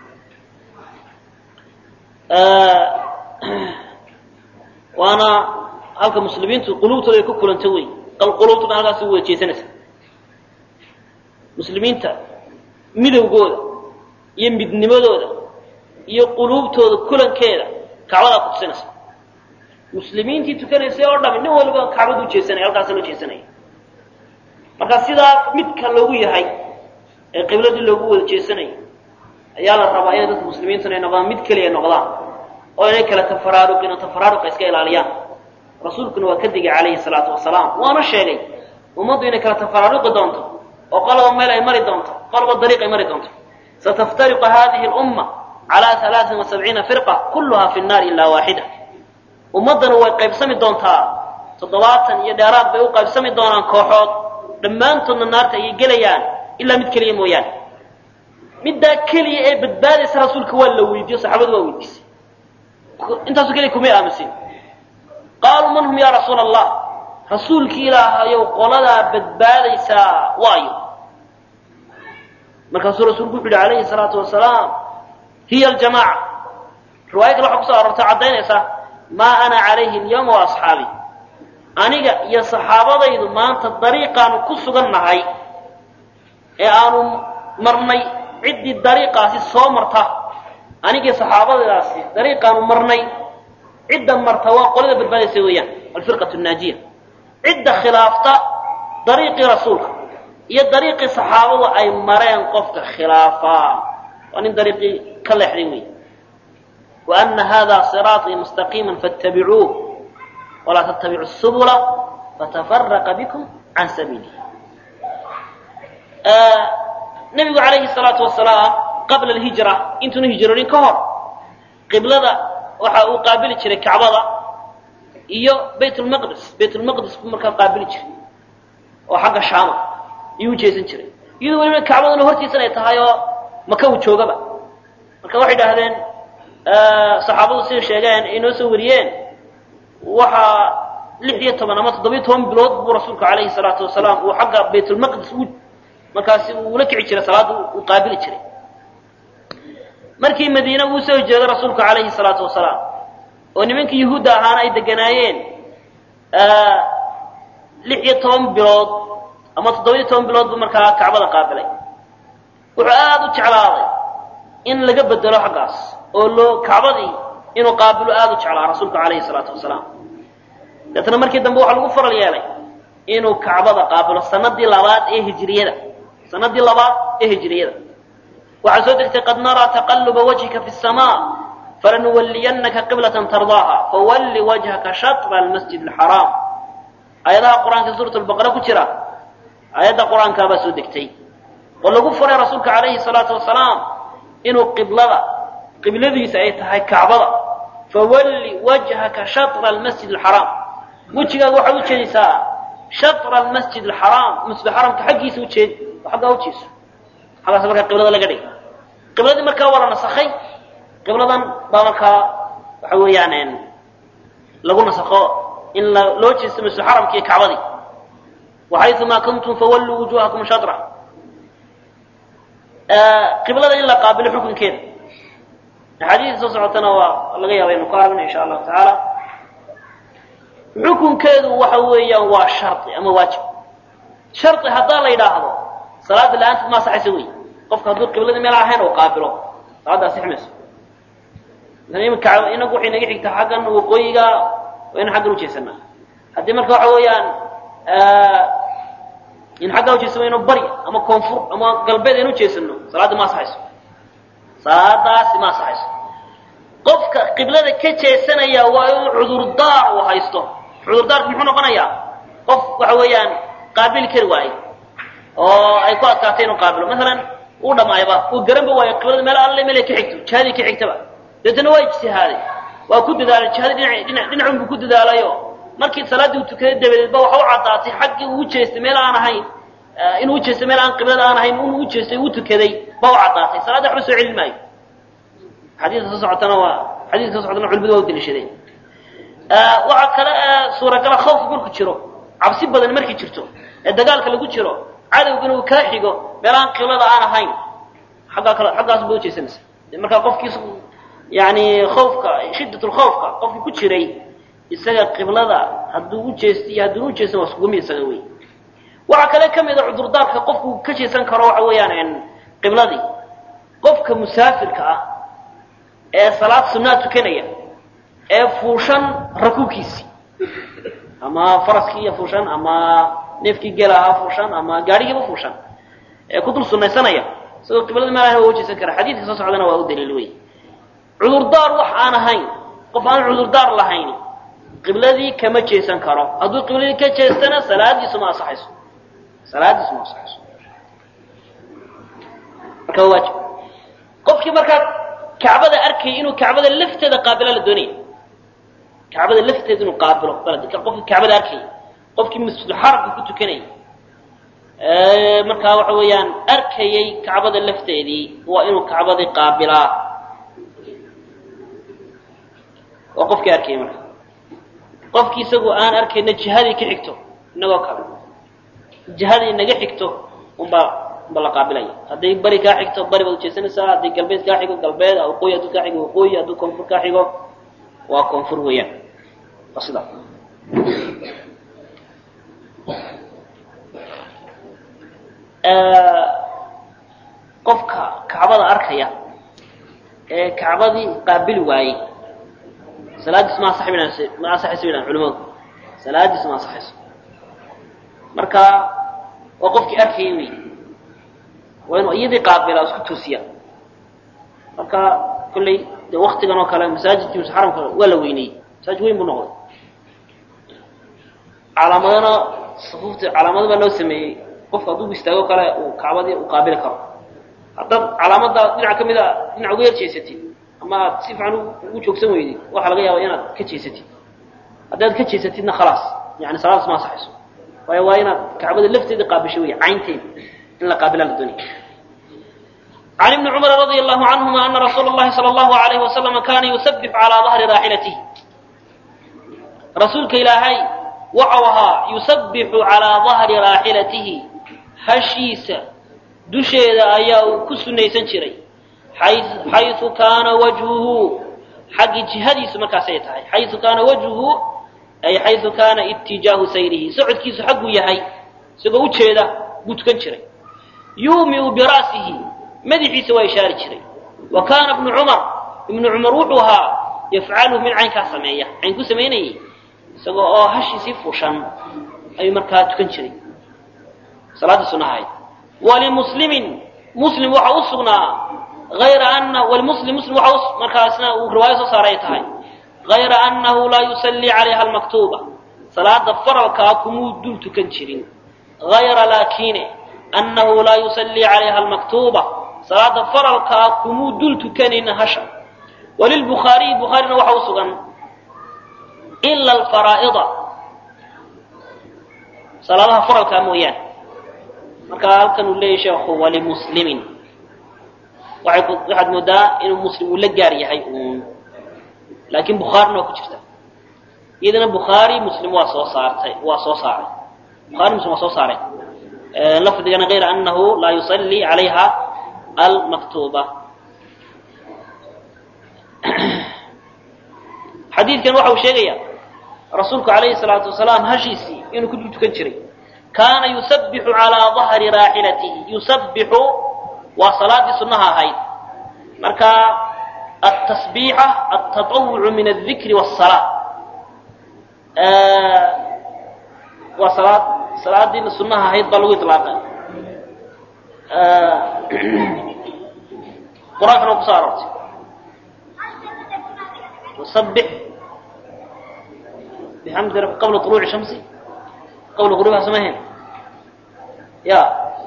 waana halka muslimiintu quluubtooda ay ku kulanta wey quluubtuna halkaas u wada jeesanaysa muslimiinta midowgooda iyo midnimadooda iyo quluubtooda kulankeeda kacbadaa kutusinaysa muslimiintii tukanaysay oo dhami nin waliba kacbadu jeesanaya halkaasa loo jeesanaya marka sidaa midka loogu yahay ee qibladii loogu wada jeesanaya ayaa la rabaa inay dadka muslimiintuna ay noqdaan mid keliya noqdaan oo inay kala tafaraaruqin oo tafaraaruqa iska ilaaliyaan rasuulkuna waa ka digay calayhi salaatu wasalaam waana sheegay ummaddu inay kala tafaraaruqi doonto oo qoloba meel ay mari doonto qoloba dariiq ay mari doonto sataftariqu hadihi lumma calaa alaain wasabciina firqa kulluha fi nnaari ilaa waaxida ummaddana way qaybsami doontaa toddobaatan iyo dheeraad bay u qaybsami doonaan kooxood dhammaantoodna naarta ayay gelayaan ilaa mid keliya mooyaane middaa keliya ee badbaadaysa rasuulka waa la weydiiyo saxaabadu waa weydiisay intaasu keliya kumay aamusin qaaluu man hum ya rasuula allah rasuulkii ilaahayow qoladaa badbaadaysaa waayo markaasuu rasuulku wuxu yidhi calayhi salaatu wasalaam hiya aljamaaca riwaaya kale waxaa kusoo aroortay caddaynaysa maa ana calayhi alyawma wa asxaabi aniga iyo saxaabadaydu maanta dariiqaanu ku sugan nahay ee aanu marnay ciddii dariiqaasi soo marta anigii saxaabadaasi dariiqaanu marnay cidda marta waa qolada badbaadaysa weeyaan alfirqatu naajiya cidda khilaafta dariiqii rasuulka iyo dariiqii saxaabadu ay mareen qofka khilaafaa waa nin dariiqii ka leexday wey wa ana hada siraaطii mustaqiima faاtabicuuh walaa tattabicu subula fatafaraqa bikum can sabiilih nabigu calayhi salaatu wasalaam qabla alhijra intuuna hijroonin ka hor qiblada waxa uu qaabili jiray kacbada iyo bayt lmaqdis bayt lmaqdis buu markaa qaabili jiray oo xagga shaama iyuu u jeesan jiray iyadoo weliba kacbaduna hortiisan ay tahay oo maka uu joogaba marka waxay idhaahdeen saxaabadu siday sheegeen ay noo soo wariyeen waxaa lix iyo toban ama toddobiyo toban bilood buu rasuulku calayhi salaatu wasalaam uu xagga baytulmaqdis u markaasi uu la kici jiray salaadda uu qaabili jiray markii madiine uu soo jeeday rasuulku calayhi salaatu wasalaam oo nimankii yuhuudda ahaana ay deganaayeen lix iyo toban bilood ama toddobiyo toban bilood buu markaa kacbada qaabilay wuxuu aada u jeclaaday in laga bedelo xaggaas oo loo kacbadii inuu qaabilo aada u jeclaa rasuulku calayhi salaatu wasalaam deetna markii dambe waxaa lagu faral yeelay inuu kacbada qaabilo sanadii labaad ee hijriyada sanadii labaad ee hijriyada waxaa soo degtay qad naraa taqaluba wajhika fi samaa falanuwalliyannaka qiblatan tardaaha fawalli wajhaka shatra almasjid alxaraam aayadaha qur-aanka suurat albaqara ku jira aayadda qur-aankaabaa soo degtay oo lagu faray rasuulka calayhi salaatu wasalaam inuu qiblada qibladiisa ay tahay kacbada fawalli wajhaka shatra almasjid alxaraam wejigaaga waxaad ujeedaysaa shatra almasjid alxaraam masjid xaramka xaggiisa ujeedi oo xaggaa ujeeso xaggaas markaa qiblada laga dhigay qibladii markaa waa la nasakhay qibladan baa markaa waxa weeyaan lagu nasakho in la loo jeesto masjid xaramka iyo kacbadii waxayumaa kuntum fawalluu wujuhakum shatra qiblada in la qaabilo xukunkeeda axaadiista soo socotana waa laga yaaba inu ku aragna insha allahu tacaala xukunkeedu waxa weeyaan waa shardi ama waajib shardi haddaa la yidhaahdo salaada la-aanteed ma asaxaysa wey qofka hadduu qibladii meel ahayn oo qaabilo salaadda asixi mayso imika inagu waxay naga xigtaa xaggan waqooyiga waa inu xaggan ujeesanaa haddii marka waxa weeyaan in xaggaa ujeesano inu bari ama koonfur ama galbeed aynu ujeesano salaadda ma asaxayso salaadaasi ma asaxayso qofka qiblada ka jeesanaya waa inuu cudurdaar uu haysto cudurdaarku muxuu noqonayaa qof waxa weeyaan qaabili kari waaye oo ay ku adkaatay inuu qaabilo masalan uu dhamaayba uu garanba waayo qiblada meel alle meel ay ka xigto jihadii ka xigtaba deetana waa ijtihaaday waa ku dadaalay jihadii dhinac dhinac dhinacun buu ku dadaalayo markii salaaddii uu tukaday dabadeed ba waxa u caddaatay xaggii uu ujeestay meel aan ahayn inuu ujeestay meel aan qiblada aan ahayn inuu ujeestay uu tukaday ba u caddaatay salaadda waxba soo celin maayo xadiiska soo socotana waa xadiiska soo socotana culimadu waa u daliishadeen waxaa kale suuragala khawfku marku jiro cabsi badan markay jirto ee dagaalka lagu jiro cadowgana uu kaa xigo meel aan qiblada aan ahayn xaggaa kale xaggaas ba ujeesanaysa markaa qofkiis yani khawfka shiddatlkhawfka qofkii ku jiray isaga qiblada hadduu ujeesta iyo hadduuna ujeestan waa iskugu mid isaga wey waxaa kale ka mid a cudurdaarka qofku ka jeesan karo waxa weeyaan qibladii qofka musaafirka ah ee salaad sunaa tukanaya ee fuushan rakuubkiisii ama faraskii iyo fuushan ama neefkii gela ahaa fuushan ama gaadhigiiba fuushan ee ku dul sunaysanaya isagoo qiblada meel ahayn waa ujeesan kara xadiidka soo socdana waa u daliil wey cudurdaar wax aan ahayn qof aan cudurdaar lahayn qibladii kama jeesan karo hadduu qibladii ka jeestana salaadiisu ma asaxayso salaadiisu ma asaxayso marka waa waajib qofkii markaa kacbada arkayay inuu kacbada lafteeda qaabila la doonaya kacbada lafteeda inuu qaabilo qofkii kacbada arkayay qofkii masjidulxaramka ku tukanayay markaa waxa weeyaan arkayay kacbada lafteedii waa inuu kacbadii qaabilaa waa qofkii arkayay marka qofkii isagu aan arkayna jihadii ka xigto inagoo kale jihadii naga xigto unbaa unba la qaabilaya hadday bari kaa xigto bari baad ujeesanaysaa hadday galbeed kaa xigo galbeed waqooyi hadduu kaa xigo waqooyi hadduu koonfur kaa xigo waa koonfur weeyaan waa sidaa qofka kacbada arkaya ee kacbadii qaabili waayey salaadiis ma asax ma asaxayso yidhahan culimadu salaadiis ma asaxayso marka waa qofkii arkayay wey waa inuu iyadii qaabila isku toosiya marka kolley dee waktigan oo kale masaajidkii mise xaramka waa la weyneyey masaajid weyn buu noqday calaamadana sufuufta calaamado baa loo sameeyey qofka hadduu istaago kale uu kacbadii uu qaabili karo haddaad calaamada dhinac ka mid a dhinac uga yar jeesatid ama aad si fiican ugu joogsan weydid waxaa laga yaaba inaad ka jeesatid haddaad ka jeesatidna khalaas yani salaadaas ma asaxayso waayo waa inaad kacbada lafteeda qaabisho wey caynteeda in la qaabilaa la doonaya عن ابن عمر رضي الله عنهما أن رسول الله صلى الله عليه وسلم كان يسبح على ظهر راحلته رسولك إلهي وعوها يسبح على ظهر راحلته هشيس دشيد أياه كسني سنشري حيث, حيث كان وجهه حق جهدي سمكا سيتهي حيث كان وجهه أي حيث كان اتجاه سيره سعد كيس حق يهي isagoo u jeeda buu tukan jiray yuumiu bira'sihi madaxiisa waa ishaari jiray wa kaana ibnu cumar ibnu cumar wuxuu ahaa yafcaluhu mid caynkaa sameeya cayn ku samaynayay isagoo oo hashiisii fuushan ayuu markaa tukan jiray salaaddii sunnaha ahayd walimuslimin muslim waxa u sugnaa ayra ana walimuslim muslim waxa markaasna uu riwaayo soo saaray tahay hayra annahu laa yusallii calayha almaktuuba salaada faralkaa kumuu dul tukan jirin hayra laakine annahu laa yusallii calayha almaktuuba salaada faralkaa kumuu dul tukanayna hasha walilbukhaariyi bukhaarina waxa u sugan ila alfaraa'ida salaadaha faralkaa mooyaane marka halkan uu leeyahy sheekhu walimuslimin waxaad moodaa inuu muslim uu la gaar yahay uun laakiin bukhaarina waa ku jirta iyadana bukhaari muslim waa soo saartay waa soo saaray bukhari muslim waa soo saaray lafdigana غayra anahu laa yusallii calayha almaktuuba xadiidkan waxa uu sheegaya rasuulku alayhi الsalaatu wasalaam hashiisii inuu ku dul tukan jiray kaana yusabbixu calىa ظahri raaxilatihi yusabbixu waa salaadii sunnaha ahayd marka atasbiixa altaطawucu min aldikri wالsalaa waa salaad salaadii sunnaha ahayd baa lagu iطlaaqay qur-aankana waa kusoo aroortay wasabbix bixamdi rabb qabla طuluuci shamsi qabla gurubiha samahen ya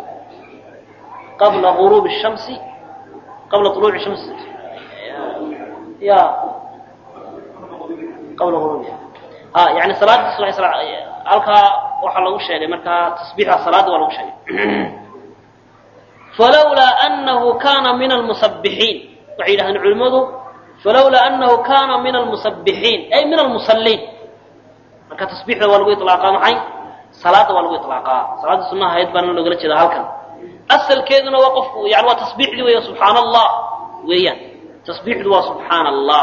qabla غuruub الshamsi qabla طuluuci shamsi ya qabla guruubiha ha yani salaadii subax halkaa waxaa lagu sheegay markaa tasbiixda salaada waa lagu sheegay falawlaa anahu kana min almusabbixiin waxay yidhahdeen culimmadu falawlaa anahu kana min almusabbixiin ay min almusalliin marka tasbiixda waa lagu iطlaaqaa maxay salaada waa lagu iطlaaqaa salaada sunnaha ahayd baana loogala jeedaa halkan asalkeeduna waa qofku yani waa tasbiixdii weya subxaana allah weeyaan tasbiixdu waa subxaana allah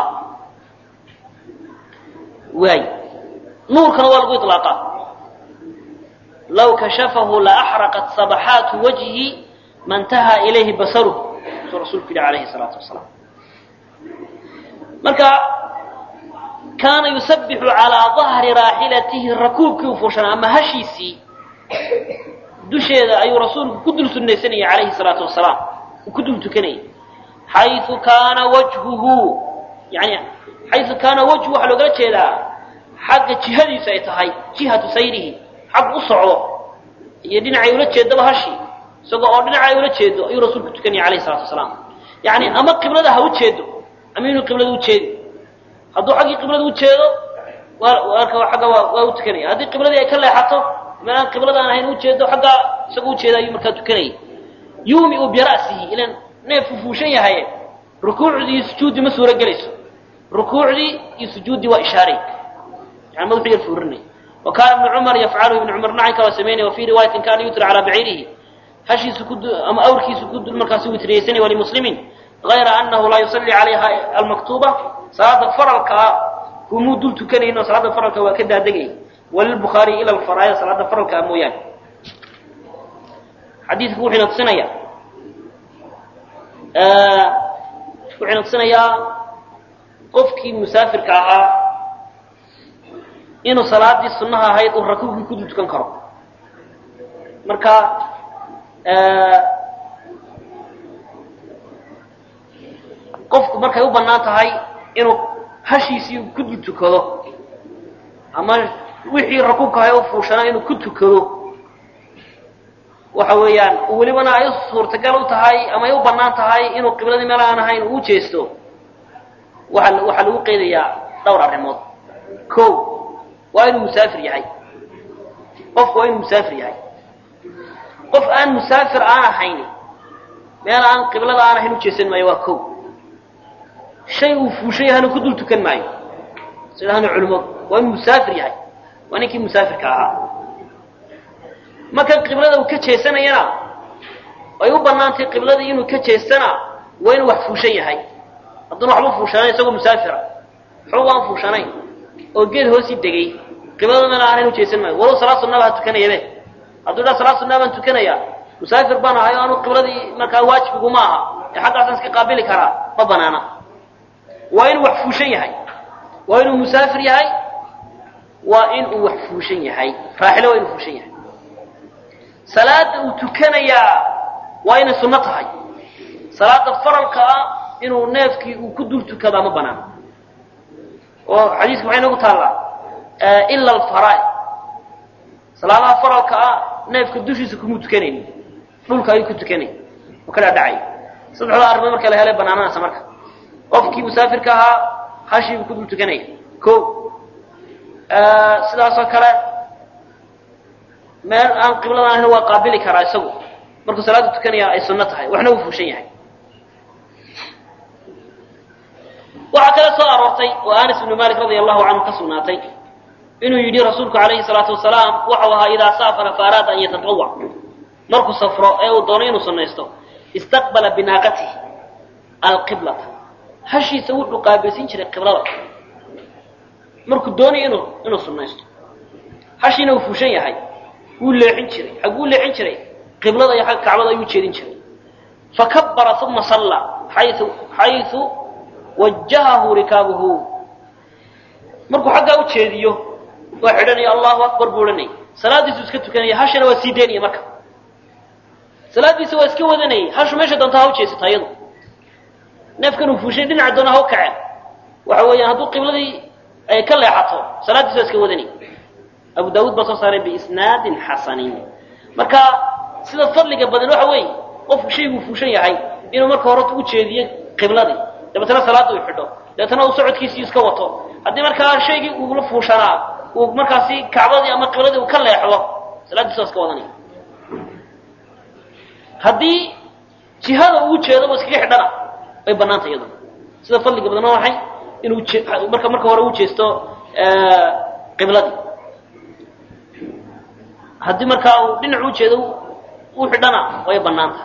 waay nuurkana waa lagu iطlaaqaa law kashafahu laaxraqat sabaxaatu wajhi ma ntaha ilayhi basaruh suu rasuulku yidhi alayhi salaatu wasalaam marka kaana yusabbixu calaa dahri raaxilatihi rakuubkii u fuushanaa ama hashiisii dusheeda ayuu rasuulku ku dul sunnaysanayay calayhi salaatu wasalaam uu ku dul tukanayay xayu kaana wajhuhu yani xayu kaana wajhu waxaa loogala jeedaa xagga jihadiisu ay tahay jihatu sayrihi xag u socdo iyo dhinacay ula jeedaba hashii isagoo oo dhinaca ay ula jeedo ayuu rasuulku tukanayay alayhi salatu wasalaam yani ama qiblada ha u jeedo ama inuu qiblada u jeedi hadduu xaggii qiblada u jeedo agga waa u tukanaya haddii qibladii ay ka leexato meel aan qiblada aan ahayn ujeedo xaggaa isagoo ujeeda ayuu markaa tukanayay yuumiu bira'sihi ilan neefku fuushan yahaye rukuucdii iyo sujuuddii ma suuro gelayso rukuucdii iyo sujuuddii waa ishaaray yani madaxu yar fuurinay wa kaana ibnu cumar yafcaluhu ibnu cumar nacanka waa samaynaya wa fii riwaayatin kaana yutra calaa baciirihi hashiisu ku ama awrkiisu ku markaasi witriyeysanay walimuslimin غayra anahu laa yusalli calayha almaktuuba salaada faralkaa kumuu dul tukanayno salaada faralka waa ka daadegay walilbukhaariyi ila alfaraaya salaada faralkaa mooyaane xadiidku wuxuuna tusinaya wuxuuna tusinayaa qofkii musaafirka ahaa inuu salaadii sunnaha ahayd uu rakuubkii ku dul tukan karo marka qofku markay u bannaan tahay inuu hashiisii ku dul tukado ama wixii rakuubka ahay u fuushanaa inuu ku tukado waxa weeyaan welibana ay u suurtagal u tahay ama ay u bannaan tahay inuu qibladii meel aan ahayn uu jeesto waa waxaa lagu qeydayaa dhowr arrimood ko waa inuu musaafir yahay qofku waa inuu musaafir yahay qof aan musaafir aan ahayn meel aan qiblada aan ahayn u jeesan maayo waa ko shay uu fuushan yahana ku dul tukan maayo sidaana culimadu waa inuu musaafir yahay waa ninkii musaafirka ahaa marka qiblada uu ka jeesanayana ay u bannaantay qibladii inuu ka jeestana waa inuu wax fuushan yahay hadduuna waxba fuushanayn isagoo musaafira waxba waan fuushanayn oo geed hoosii degay qiblada meel aan ahayn u jeesan maayo walow salaad sunnaba ha tukanayabe hadduu dhaa salaad sunnaa baan tukanaya musaafir baan ahay o anu qibladii markaa waajibiguma aha ee xaggaasaan iska qaabili karaa ma banaana waa inuu wax fuushan yahay waa inuu musaafir yahay waa inuu wax fuushan yahay raaxilo waa inuu fuushan yahay salaada uu tukanayaa waa inay sunno tahay salaada faralka ah inuu neefkii uu ku dul tukadaa ma banaana oo xadiiska maxay noogu taallaa ila alfaraa'id salaadaha faralka ah neefka dushiisa kumuu tukanayni dhulka ayuu ku tukanay oo ka dhaadhacay saddexdaa arrimood marka la helay banaananaysa marka qofkii musaafirka ahaa hashii buu ku dul tukanaya ko sidaasoo kale meel aan qibladan ahayn waa qaabili karaa isagu markuu salaada tukanaya ay sunno tahay waxna uu fuushan yahay waxaa kale soo aroortay oo anas ibnu malik radia allahu canhu ka sugnaatay inuu yidhi rasuulku calayhi salaatu wasalaam waxau ahaa idaa saafara fa araada an yatatawac markuu safro ee uu doono inuu sunnaysto istaqbala binaaqatihi alqiblata hashiisa wuxuu qaabilsin jiray qiblada markuu doonayo inuu inuu sunnaysto hashiina uu fuushan yahay wuu leexin jiray xagguu leexin jiray qiblada iyo xagga kacbada ayuu jeedin jiray fakabara uma sallaa xayu xayu wajahahu rikaabuhu markuu xaggaa u jeediyo waa xidhanaya allahu akbar buu odhanayay salaadiisu iska tukanaya hashana waa sii daynaya marka salaadiisa waa iska wadanayay hashu meesha doonta ha u jeesata iyadu neefkan uu fuushay dhinaca doona ha u kaceen waxa weeyaan hadduu qibladii ay ka leexato salaadiisa waa iska wadanayay abu daawuud baa soo saaray biisnaadin xasanin marka sida fadliga badan waxa weeye qofku shayguu fuushan yahay inuu marka hore u jeediyo qibladii dabeetana salaada uu xidho dabeetana uu socodkiisii iska wato haddii markaa shaygii uula fuushanaa uu markaasi kacbadii ama qibladii uu ka leexdo salaadiisa waa iska wadanaya haddii jihada uu jeedo ba iskaga xidhana way banaanta iyadu sida fadliga badan waa maxay inuu marka marka hore u jeesto qibladii haddii markaa uu dhinac u jeedo u xidhana way banaanta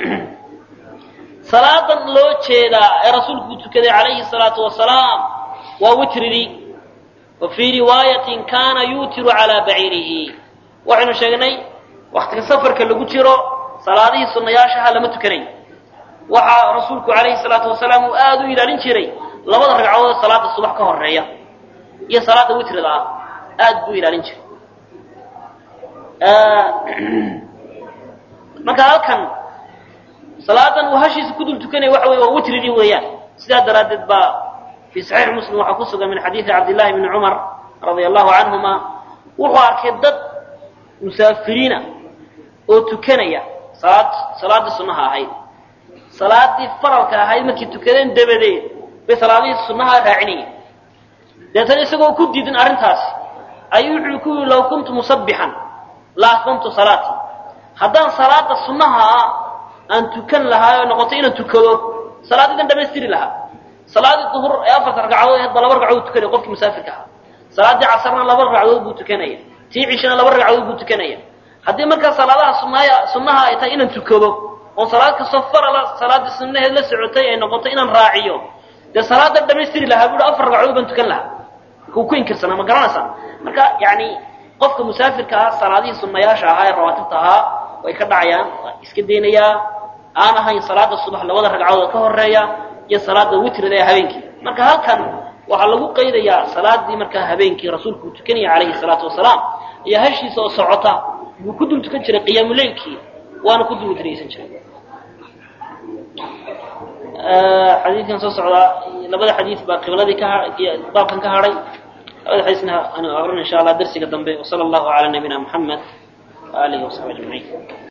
salaadan loo jeedaa ee rasuulku uu tukaday calayhi salaatu wasalaam waa witridii wa fii riwaayatin kaana yuutiru calaa baciirihi waxaynu sheegnay waktiga safarka lagu jiro salaadihii sunnayaashaha lama tukanayo waxaa rasuulku calayhi salaatu wasalaam uu aada u ilaalin jiray labada ragcadood ee salaada subax ka horeeya iyo salaada witrida ah aada buu ilaalin jiray marka halkan salaadan uu hashiisa ku dul tukanaya waxa wey waa witridii weeyaan sidaa daraaddeed baa fii saxiix muslim waxaa ku sugan min xadiidi cabdillahi bni cumar radia allahu canhuma wuxuu arkay dad musaafiriina oo tukanaya salaad salaaddii sunnaha ahayd salaadii faralka ahayd markay tukadeen dabadeed bay salaadihii sunnaha raacinayeen deetana isagoo ku diidin arrintaasi ayuu wuxuu ku yihi law kuntu musabbixan la atmamtu salaatii haddaan salaada sunnaha aan tukan lahaa oo noqoto inaan tukado salaadiidan dhamaystiri lahaa salaadii duhur ee afarta ragcadood ahayd ba laba ragcadood tukanaya qofkii musaafirka ahaa salaadii casarna laba ragcadood buu tukanaya tii cishana laba ragcadood buu tukanaya haddii markaa salaadaha sunnaaya sunnaha ay tahay inaan tukado oo salaad kastoo farala salaaddii sunnaheed la socotay ay noqoto inaan raaciyo dee salaadan dhamaystiri lahaa buuhi afar ragcadood baan tukan lahaa marka uu ku inkirsanaa ma garanaysaa marka yacni qofka musaafirka ah salaadihii sunnayaasha ahaa ee rawaatibta ahaa way ka dhacayaan waa iska daynayaa aan ahayn salaada subax labada ragcadood ka horeeya iyo salaada witrida ee habeenkii marka halkan waxaa lagu qaydayaa salaadii markaa habeenkii rasuulku uu tukanaya calayhi salaatu wasalaam iyo hashiisa oo socota buu ku dul tukan jiray qiyaamuleylkii waana ku dul witriyeysan jiray xadiidkan soo socdaa labada xadiid baa qibladii ka baabkan ka hadhay labada xadiisna aanu aqrin insha allah darsiga dambe wasala allahu calaa nabiyina muxamed waaalihi wasaxbi ajmaciin